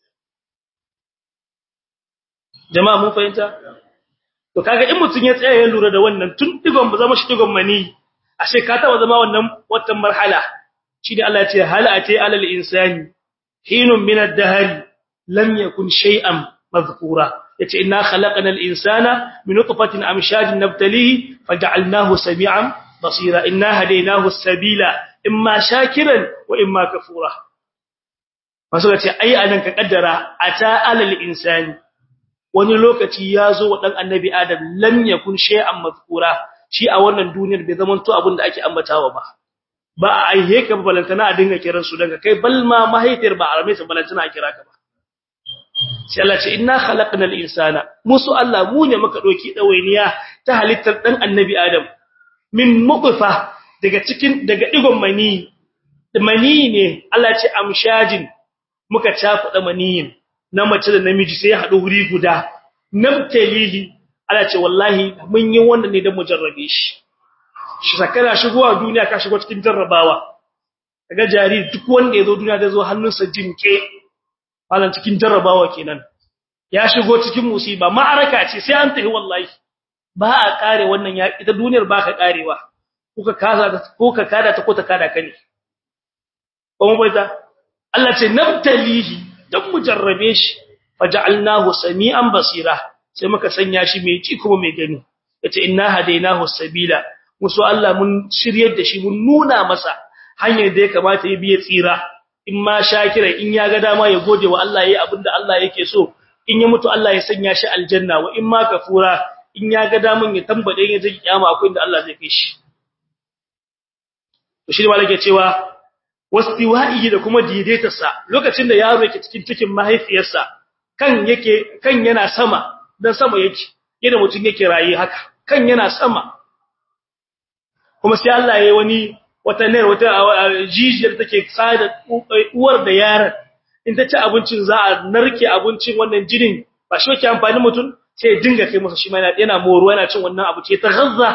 jama'a mun fahimta to kaga in mutun ya tsaya ya lura da wannan tun digon ba zama shi digon mani ashe ka taba zama wannan watan marhala shi da Allah ya ce hal ati alal insani hinun min ad-dahr lam yakun shay'an madhkura yace inna khalaqnal insana min nutfatin amshajin nabtalihi faj'alnahu sami'an basira inna hadaynahu as-sabila imma shakiran wa imma kafura masu ce ai anan ka kaddara ata alal insani wani lokaci ya zo wa dan annabi adam lam yakun shay'an madhkura shi a wannan duniyar bai zaman to abin da ake ambatawa ba ba a aihe ka balantana a dinga kiran su daga kai balma mahaifiyar ba a rame ta balantana a kira ka ba sai Allah ce inna khalaqnal insana musu Allah mu ne muka doki dawainiya ta halittar dan annabi adam min muqfa daga cikin daga digon mani mani ne Allah ce amshajin muka cakuɗa maniyin na mace da namiji sai ya haɗu wuri guda nabtalihi Allah ce wallahi mun yi wannan ne don mu jarrabe shi shi sakana shigowa duniya ka shigo cikin jarrabawa kaga jariri duk wanda ya zo duniya da zo hannunsa jinke malan cikin jarrabawa kenan ya shigo cikin musiba ma'araka ce sai an tafi wallahi ba a kare wannan ya ita duniyar ba ka karewa kuka kaza ko ka kada ta ko ta kada ka ne kuma bai ta Allah ce nabtalihi dan mu jarrabe shi faj'alnahu sami'an basira sai muka sanya shi mai ci kuma mai gani yace inna hadainahu sabila musu Allah mun shiryar da shi mun nuna masa hanyar da ya kamata ya biye tsira in ma shakira in ya ga dama ya gode wa Allah yayi abinda Allah yake so in ya mutu Allah ya sanya shi aljanna wa in ma kafura in ya ga daman ya tambade ya ji kiyama akwai inda Allah zai kai shi to shi malaka cewa wastiwa'i da kuma daidaitarsa lokacin da yaro yake cikin cikin mahaifiyarsa kan yake kan yana sama dan sama yake yadda mutum yake rayi haka kan yana sama kuma sai Allah yayi wani wata ne wata jijiyar take tsada uwar da yaron in ta ci abincin za a narke abincin wannan jinin ba shi yake amfani mutum sai ya dinga kai masa shi ma yana moro yana cin wannan abu ce ta gazza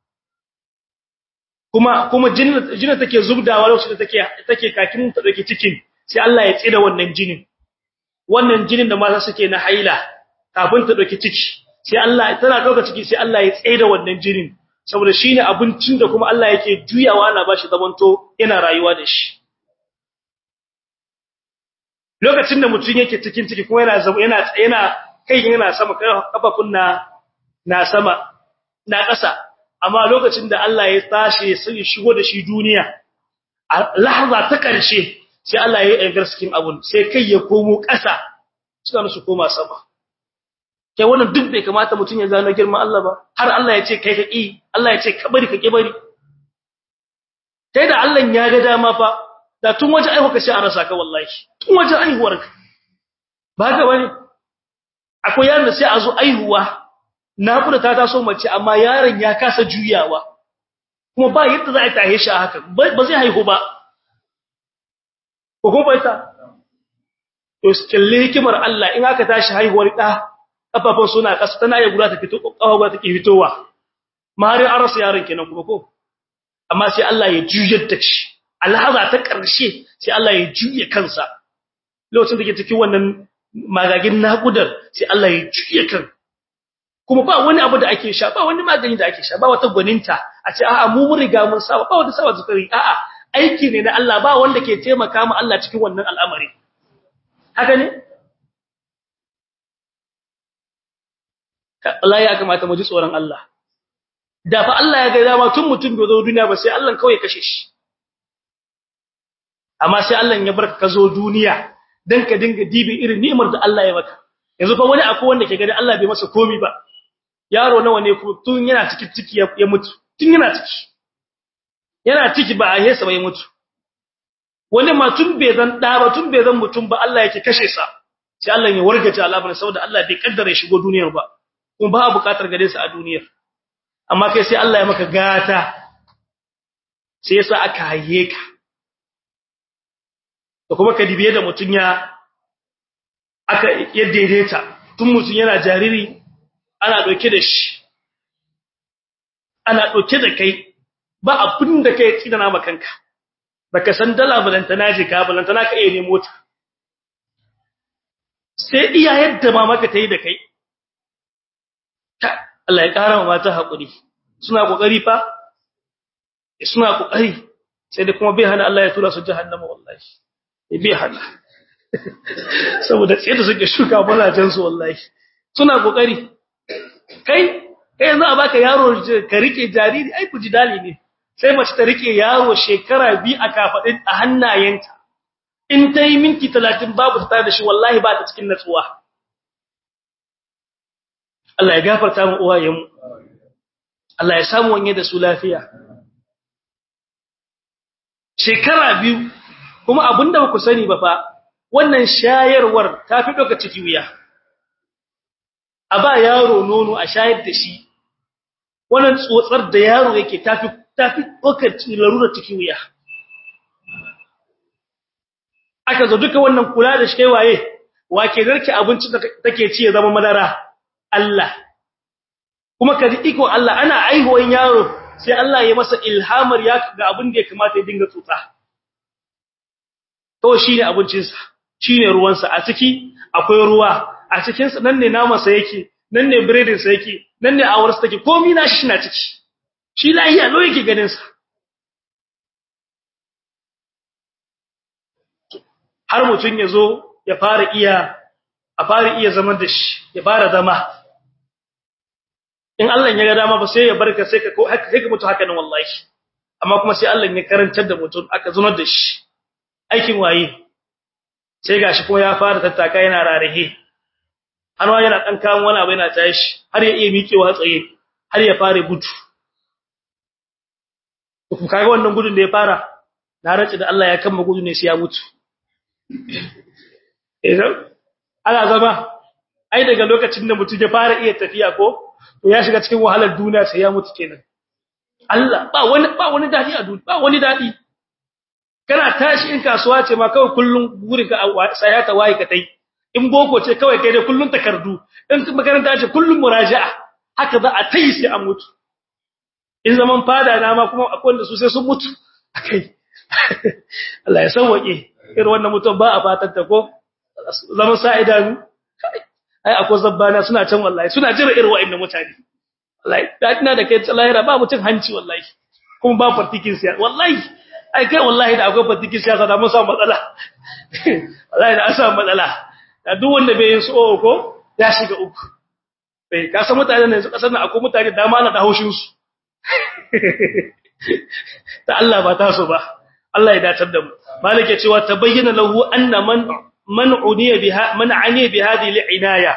kuma kuma jinin jinin take zubdawa lokacin da take take kakin ta dake cikin sai Allah ya tsira wannan jinin wannan jinin da mata suke na haila kafin ta dauki ciki sai Allah tana dauka ciki sai Allah ya tsira wannan jinin saboda shine abincin da kuma Allah yake juyawa ana bashi zamanto yana rayuwa da shi lokacin da mutum yake cikin ciki kuma yana yana yana kai yana sama kafafun na na sama na ƙasa amma lokacin da Allah ya tashi ya shigo da shi duniya a lahza ta ƙarshe sai Allah ya yi cikin abun sai kai ya komo ƙasa suka su koma sama kai wannan duk bai kamata mutum ya gano girman Allah ba har Allah ya ce kai ka ƙi Allah ya ce ka bari ka ƙi bari kai da Allah ya ga dama fa da tun waje aihuwa ka sai a rasa ka wallahi tun waje aihuwar ka ba ga bane akwai yaron da sai a zo aihuwa naƙuda ta taso mace amma yaron ya kasa juyawa kuma ba yadda za a tahe shi haka ba zai haihu ba ko kuma ta to kalle hikimar Allah in aka tashi haihuwar da kafafun suna kasa tana iya guda ta fito kafa guda take fitowa maharin an rasa yaron kenan kuma ko amma sai Allah ya juyar da shi alhaza ta karshe sai Allah ya juye kansa lokacin da ke cikin wannan magagin naƙudar sai Allah ya juye kan kuma ba wani abu da ake sha ba wani magani da ake sha ba wata gwaninta a ce a'a mu mun riga mun saba ba wanda saba zukari a'a aiki ne na Allah ba wanda ke taimaka mu Allah cikin wannan al'amari haka ne Allah ya kamata mu ji tsoron Allah da fa Allah ya ga dama tun mutum bai zo duniya ba sai Allah kawai kashe shi amma sai Allah ya barka ka zo duniya dan ka dinga dibi irin ni'imar da Allah ya maka yanzu fa wani akwai wanda ke gani Allah bai masa komai ba yaro nawa ne kuma tun yana cikin ciki ya mutu tun yana ciki yana ciki ba a hesa ba ya mutu wani ma tun bai zan da ba tun bai zan mutum ba Allah yake kashe sa sai Allah ya wargaje al'amarin saboda Allah bai kaddara ya shigo duniyar ba kuma ba buƙatar gare sa a duniyar amma kai sai Allah ya maka gata sai yasa aka haye ka da kuma ka dibiye da mutun ya aka ya daidaita tun mutun yana jariri ana dauke da shi ana dauke da kai ba abin da kai tsidana makanka baka san dala balantana je ka balantana ka iya nemo ta sai iya yadda ma maka tayi da kai Allah ya kara wa mata hakuri suna kokari fa suna kokari sai da kuma bai hana Allah ya tura su jahannama wallahi bai hana saboda tsaye da suke shuka balajen su wallahi suna kokari kai kai yanzu a baka yaro ka rike jariri ai kuji dali ne sai mace ta rike yaro shekara bi a kafadin a hannayenta in ta yi minti 30 babu ta da shi wallahi ba ta cikin natsuwa Allah ya gafarta mu uwayenmu Allah ya samu wanye da su lafiya shekara biyu kuma abinda ba ku sani ba fa wannan shayarwar ta fi doka ciki wuya a ba yaro nono a shayar da shi wannan tsotsar da yaro yake tafi tafi doka larura ciki wuya aka zo duka wannan kula da shi kai waye wake garki abinci da take ci ya zama madara Allah kuma kaji iko Allah ana aihuwan yaro sai Allah ya masa ilhamar ya ga abin da ya kamata ya dinga tsotsa to shine abincin sa shine ruwan sa a ciki akwai ruwa a cikin sa nan ne naman sa yake nan ne biredin sa yake nan ne awar sa take komai na shi na ciki shi lahiya lo yake ganin sa har mutun ya zo ya fara iya a fara iya zaman da shi ya fara zama in Allah ya ga dama ba sai ya barka sai ka ko sai ka mutu haka nan wallahi amma kuma sai Allah ya karantar da mutum aka zunar da shi aikin waye sai gashi ko ya fara tattaka yana rarihe hanwa yana dan kawo wani abu yana tashi har ya iya miƙewa tsaye har ya fara gudu ku kaga wannan gudun da ya fara na race da Allah ya kama gudu ne sai ya mutu idan ana zama ai daga lokacin da mutum ya fara iya tafiya ko to ya shiga cikin wahalar duniya sai ya mutu kenan Allah ba wani ba wani dadi a duniya ba wani dadi kana tashi in kasuwa ce ma kawai kullun gurin ka saya ta waye ka tai in boko ce kawai kai dai kullun takardu in makaranta ce kullun muraja'a haka za a tai sai an mutu in zaman fada na ma kuma akwai wanda su sai sun mutu akai Allah ya sauke irin wannan mutum ba a fatan ta ko zaman sa'idanu ai akwai zabbana suna can wallahi suna jira irin wa'annan mutane wallahi dadina da kai lahira ba mutun hanci wallahi kuma ba fartikin siya wallahi ai kai wallahi da akwai fartikin siyasa da mun samu matsala wallahi da an samu matsala da duk wanda bai yin su ko ya shiga uku eh ka san mutane ne su kasar nan akwai mutane da ma na da haushin su ta Allah ba ta so ba Allah ya datar da mu malike cewa tabayyana lahu anna man من عني بها من عني بهذه العنايه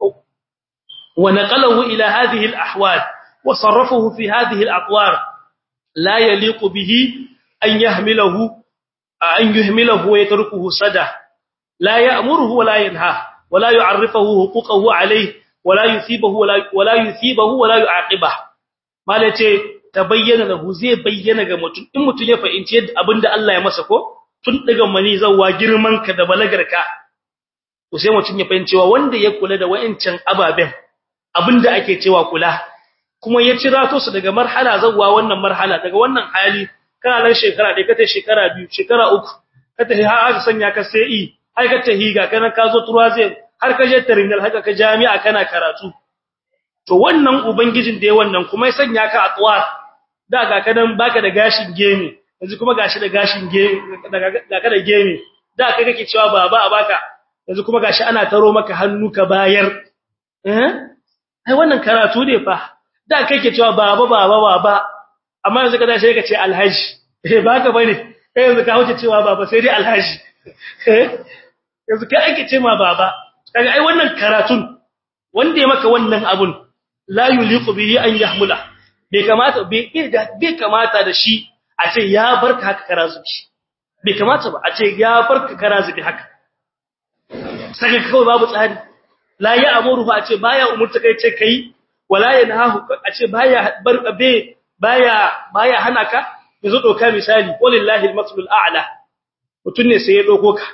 ونقله الى هذه الاحوال وصرفه في هذه الاطوار لا يليق به ان يحمله ان يهمله ويتركه سدى لا يأمره ولا ينهاه ولا يعرفه حقوقه عليه wala yusibahu wala yusibahu wala yu'aqiba malace tabayyana lahu zai bayyana ga mutum in mutum ya fahimci yadda abinda Allah ya masa ko tun daga mani zawwa girman ka da balagarka to sai mutum ya fahimci cewa wanda ya kula da wayancan ababen abinda ake cewa kula kuma ya cira to su daga marhala zawwa wannan marhala daga wannan hali kana nan shekara dai kace shekara biyu shekara uku kace har aka sanya ka sai i har ka tahiga kana ka zo turwaze har ka je terminal haka ka jami'a kana karatu to wannan ubangijin da ya wannan kuma ya sanya ka atwar da ga kadan baka da gashin gemi yanzu kuma gashi da gashin gemi da ka da gemi da kai kake cewa baba a baka yanzu kuma gashi ana taro maka hannu ka bayar eh ai wannan karatu ne fa da kai kake cewa baba baba baba amma yanzu ka dace ka ce alhaji eh baka bane kai yanzu ka huce cewa baba sai dai alhaji yanzu kai ake ce ma baba kaga ai wannan karatun wanda ya maka wannan abun la yuliqu bihi an yahmula bai kamata bai kamata da shi a ce ya barka haka karazubi bai kamata ba a ce ya barka karazubi haka saka kawai babu tsari la ya amuru a ce baya umurta kai ce kai wala yanhahu a ce baya barka be baya baya hana ka yanzu doka misali wallahi al-maslul a'la mutun ne sai ya doko ka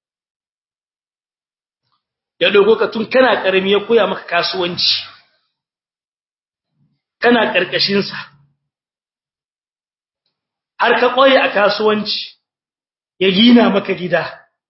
ya doko ka tun kana karami ya koya maka kasuwanci kana karkashin sa har ka koyi a kasuwanci ya gina maka gida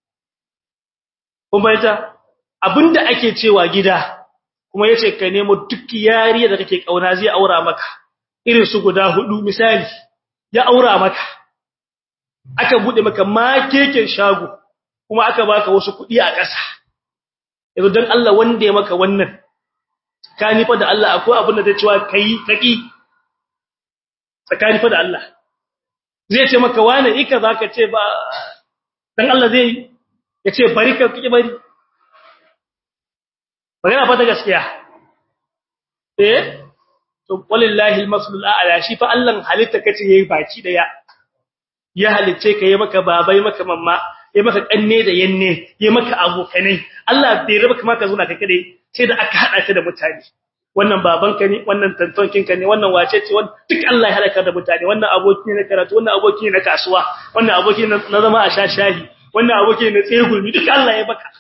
kuma ita abinda ake cewa gida kuma yace ka nemo duk yariya da kake kauna zai aura maka irin su guda hudu misali ya aura maka aka bude maka makeken shago kuma aka baka wasu kudi a ƙasa yanzu dan Allah wanda ya maka wannan tsakani fa da Allah akwai abin da zai cewa kai kaki tsakani fa da Allah zai ce maka wani ika zaka ce ba dan Allah zai ya ce bari ka kike bari magana fa ta gaskiya eh to wallahi almaslul a'la shi fa Allah halitta kace yayi baki daya ya halice ka yayi maka babai maka mamma yayi maka kanne da yanne yayi maka abokanai Allah bai raba kuma ka zo na kai kadai sai da aka hada ka da mutane wannan babanka ne wannan tantonkinka ne wannan wace ce wannan duk Allah ya halaka da mutane wannan aboki ne na karatu wannan aboki ne na kasuwa wannan aboki ne na zama a shashahi wannan aboki ne na tsegumi duk Allah ya baka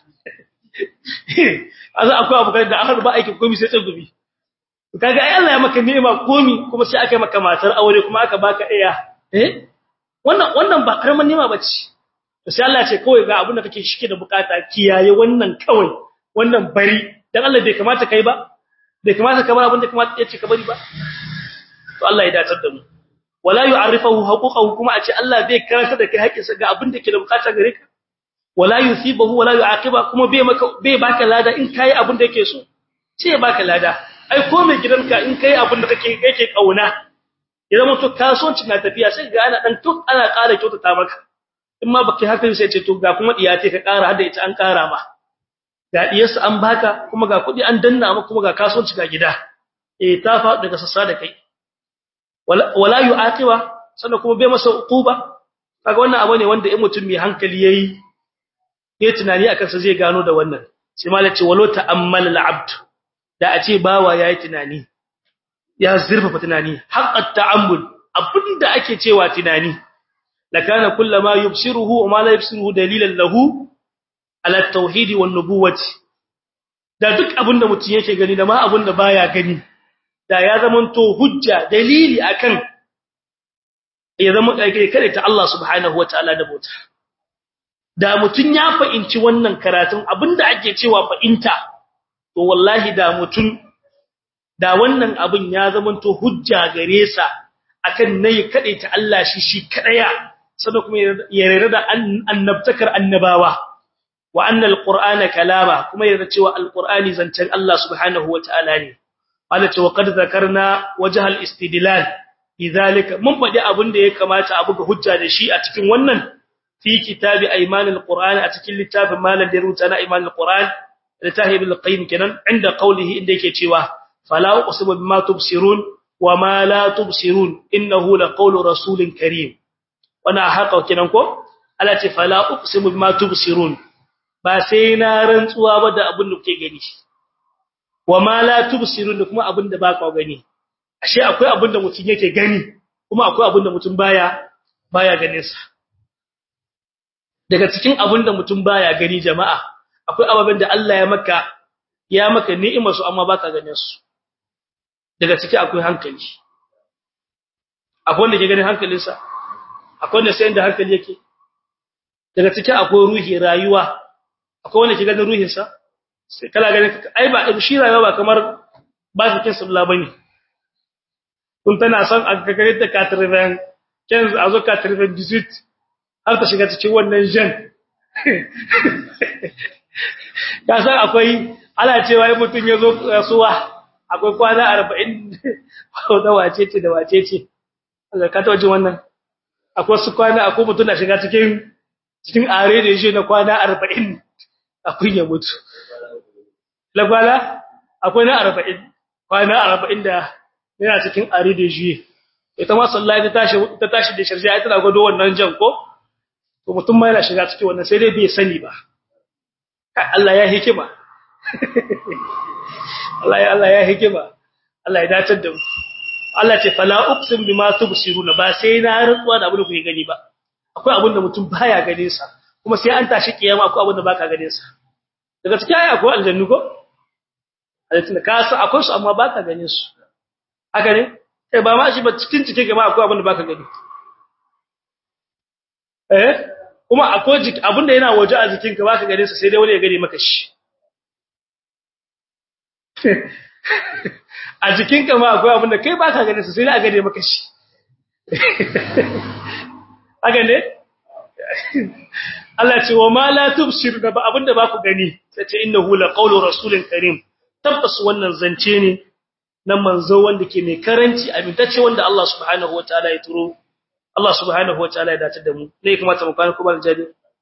azu akwai abokan da aka ba aikin komai sai tsegumi kaga ai Allah ya maka ni'ima komai kuma sai aka maka matar aure kuma aka baka iya eh wannan wannan ba karaman ni'ima bace sai Allah ya ce kawai ga abin da kake shike da bukata kiyaye wannan kawai wannan bari dan Allah bai kamata kai ba bai kamata kamar abin da kamata yace ka bari ba to Allah ya datar da mu wala yu'arifahu huquqahu kuma a ce Allah bai karanta da kai haƙƙinsa ga abin da ke da bukata gare ka wala yusibahu wala yu'aqiba kuma bai maka bai baka lada in kai abin da yake so sai ya baka lada ai ko mai gidanka in kai abin da kake kake kauna idan mutum kasuwanci na tafiya sai ga ana dan to ana ƙara kyautata maka in ma baki haka sai ce to ga kuma diya ce ka ƙara hada ita an ƙara ma ga diyarsa an baka kuma ga kuɗi an danna maka kuma ga kasuwanci ga gida eh ta fa daga sassa da kai wala yu'aqiba sannan kuma bai masa uquba kaga wannan abu ne wanda in mutum mai hankali yayi yayi tunani akan sa zai gano da wannan sai malaci walau ta'ammal al'abd da a ce bawa yayi tunani ya zurfafa tunani haqqat ta'ammul abinda ake cewa tunani lakana kullama yubsiruhu wa ma la yubsiruhu dalilan lahu ala at-tauhid wan nubuwati da duk abinda mutum yake gani da ma abinda baya gani da ya zamanto hujja dalili akan ya zama kai kare ta Allah subhanahu wataala da bauta da mutun ya fahimci wannan karatun abinda ake cewa fahimta to wallahi da mutun da wannan abin ya zamanto hujja gare sa akan nayi kade ta Allah shi shi kadaya sannan kuma ya rera da annabtakar annabawa wa annal qur'ana kalama kuma ya cewa alqur'ani zancen Allah subhanahu wataala ne Allah ce wa qad zakarna wajhal istidlal idhalika mun faɗi abin da ya kamata a buga hujja da shi a cikin wannan fi kitabi aymanil qur'an a cikin littafin malam da rubuta na aymanil qur'an littafin ibn qayyim kenan inda qawlihi inda yake cewa fala uqsimu bima tubsirun wa ma la tubsirun innahu laqawlu rasulin karim wana haka kenan ko Allah ce fala uqsimu bima tubsirun ba sai na rantsuwa ba da abin da kuke gani wa ma la tubsirun da kuma abinda ba ka gani ashe akwai abinda mutum yake gani kuma akwai abinda mutum baya baya ganin sa daga cikin abinda mutum baya gani jama'a akwai ababen da Allah ya maka ya maka ni'imar su amma baka ganin su daga ciki akwai hankali akwai wanda ke ganin hankalinsa akwai wanda sai inda hankali yake daga ciki akwai ruhi rayuwa akwai wanda ke ganin ruhinsa sai kala ganin ai ba shi rayuwa ba kamar ba shi kin sabla bane kun tana son a gagare da katriven ken a zo katriven 18 har ta shiga cikin wannan jan ka san akwai ana cewa ai mutun ya zo rasuwa akwai kwana 40 da wace ce da wace ce ka ta wajen wannan akwai su kwana akwai mutun na shiga cikin cikin are da shi na kwana 40 akwai ya mutu lagwala akwai na 40 kwana 40 da yana cikin are da shi ita ma sallahi ta tashi ta tashi da shirja ai tana gado wannan jan ko to mutum ma yana shiga cikin wannan sai dai bai sani ba Allah ya hikima Allah ya Allah ya hikima Allah ya dace da mu Allah ce fala uqsim bima tubsiruna ba sai na rantsuwa da abin da kuke gani ba akwai abin da mutum baya ganin sa kuma sai an tashi kiyama akwai abin da baka ganin sa daga cikin ayi akwai aljannu ko aljannu ka sa akwai su amma baka ganin su haka ne kai ba ma shi ba cikin cike gama akwai abin da baka gani eh kuma akwai jiki abin da yana waje a jikinka baka ganin sa sai dai wani ya gane maka shi a jikinka ma akwai abin da kai baka ganin sa sai dai a gane maka shi haka ne Allah ce wa ma la tubsir da ba abinda ba ku gani sai ce innahu la qawlu rasulin karim tabbas wannan zance ne na manzo wanda ke mai karanci amintacce wanda Allah subhanahu wataala ya turo Allah subhanahu wataala ya dace da mu ne kuma ta mukan kuma aljabi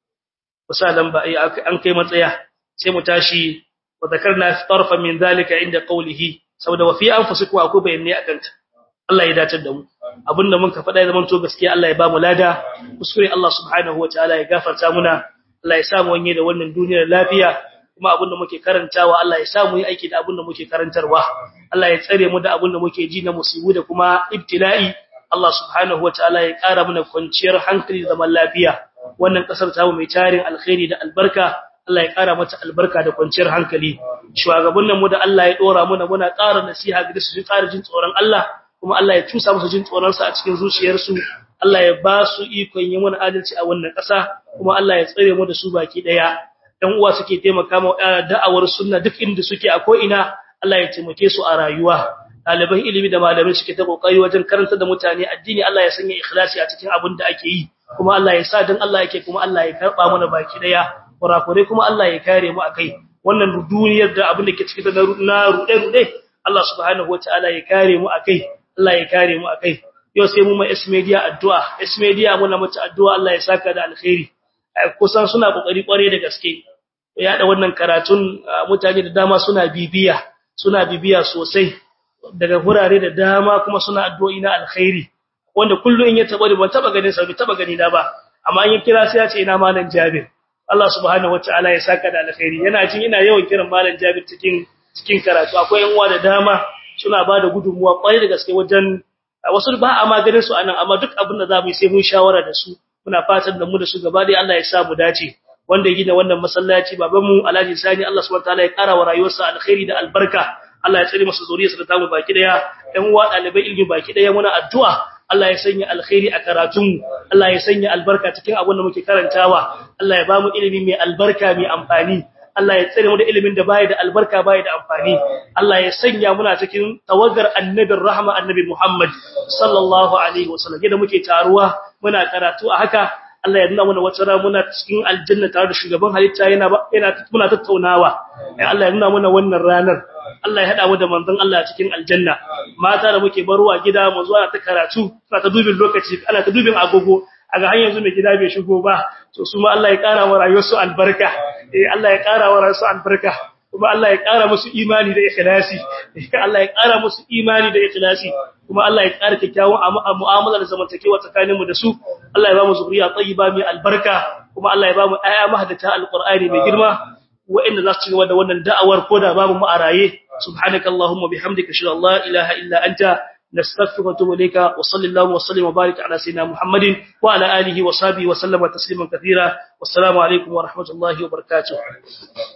wasalan ba an kai matsaya sai mu tashi wa zakarna tarfa min zalika inda qawlihi saboda wa fi anfusikum akwai bayanai akan ta Allah ya dace da mu abinda mun ka faɗa ya zama to gaskiya Allah ya ba mu lada kuskure Allah subhanahu wataala ya gafarta muna Allah ya sa mu wanye da wannan duniyar lafiya kuma abinda muke karantawa Allah ya sa mu yi aiki da abinda muke karantarwa Allah ya tsare mu da abinda muke ji na musibu da kuma ibtila'i Allah subhanahu wataala ya ƙara mana kwanciyar hankali da zaman lafiya wannan kasar ta mu mai tarin alkhairi da albarka Allah ya ƙara mata albarka da kwanciyar hankali shugabannin mu da Allah ya dora muna muna ƙara nasiha ga su ƙara jin tsoron Allah kuma Allah ya tusa musu jin tsoronsa a cikin zuciyarsu Allah ya ba su ikon yin wani adalci a wannan ƙasa kuma Allah ya tsare mu da su baki daya dan uwa suke taimaka ma da'awar sunna duk inda suke a ko ina Allah ya taimake su a rayuwa ɗaliban ilimi da malamai suke ta kokari wajen karanta da mutane addini Allah ya sanya ikhlasi a cikin abin da ake yi kuma Allah ya sa dan Allah yake kuma Allah ya karba mana baki daya kurakure kuma Allah ya kare mu akai wannan duniyar da abin da ke cikin na rude rude Allah subhanahu wataala ya kare mu akai Allah ya kare mu akai yau sai mu ma S media addu'a S media muna mata addu'a Allah ya saka da alkhairi kusan suna kokari kware da gaske ya da wannan karatun mutane da dama suna bibiya suna bibiya sosai daga hurare da dama kuma suna addu'o'i na alkhairi wanda kullun in ya taba ban taba ganin sa taba gani da ba amma in ya kira sai ya ce ina malam Jabir Allah subhanahu wataala ya saka da alkhairi yana jin ina yawan kiran malam Jabir cikin cikin karatu akwai yan uwa da dama suna ba da gudunmuwa kwarai da gaske wajen wasu ba a maganin su anan amma duk abin da za mu yi sai mun shawara da su muna fatan da mu da su gaba dai Allah ya sa mu dace wanda ya gina wannan masallaci baban mu Alhaji Sani Allah subhanahu wataala ya kara wa rayuwarsa alkhairi da albarka Allah ya tsare masa zuriyarsa da tamu baki daya ɗan uwa dalibai ilmi baki daya muna addu'a Allah ya sanya alkhairi a karatun Allah ya sanya albarka cikin abin da muke karantawa Allah ya ba mu ilimi mai albarka mai amfani Allah ya tsare mu da ilimin da bai da albarka bai da amfani Allah ya sanya muna cikin tawagar annabin rahma annabi Muhammad sallallahu alaihi wasallam yadda muke taruwa muna karatu a haka Allah ya nuna mana wata rana muna cikin aljanna tare da shugaban halitta yana yana muna tattaunawa Allah ya nuna mana wannan ranar Allah ya hada mu da manzon Allah cikin aljanna mata da muke barwa gida mu zuwa ta karatu suna ta dubin lokaci ana ta dubin agogo a ga hanyar yanzu mai gida bai shigo ba to su ma Allah ya kara wa rayuwarsu albarka eh Allah ya kara wa rayuwarsu albarka kuma Allah ya kara musu imani da ikhlasi Allah ya kara musu imani da ikhlasi kuma Allah ya kara kyakkyawan mu'amala da zamantakewa tsakaninmu da su Allah ya ba mu zuriya tayyiba mai albarka kuma Allah ya ba mu ayya mahaddata alqur'ani mai girma wa'inda za su ci gaba da wannan da'awar koda babu mu a raye subhanakallahumma bihamdika ashhadu an la ilaha illa anta نستغفرك ونتوب إليك وصلى الله وسلم وبارك على سيدنا محمد وعلى آله وصحبه وسلم تسليما كثيرا والسلام عليكم ورحمة الله وبركاته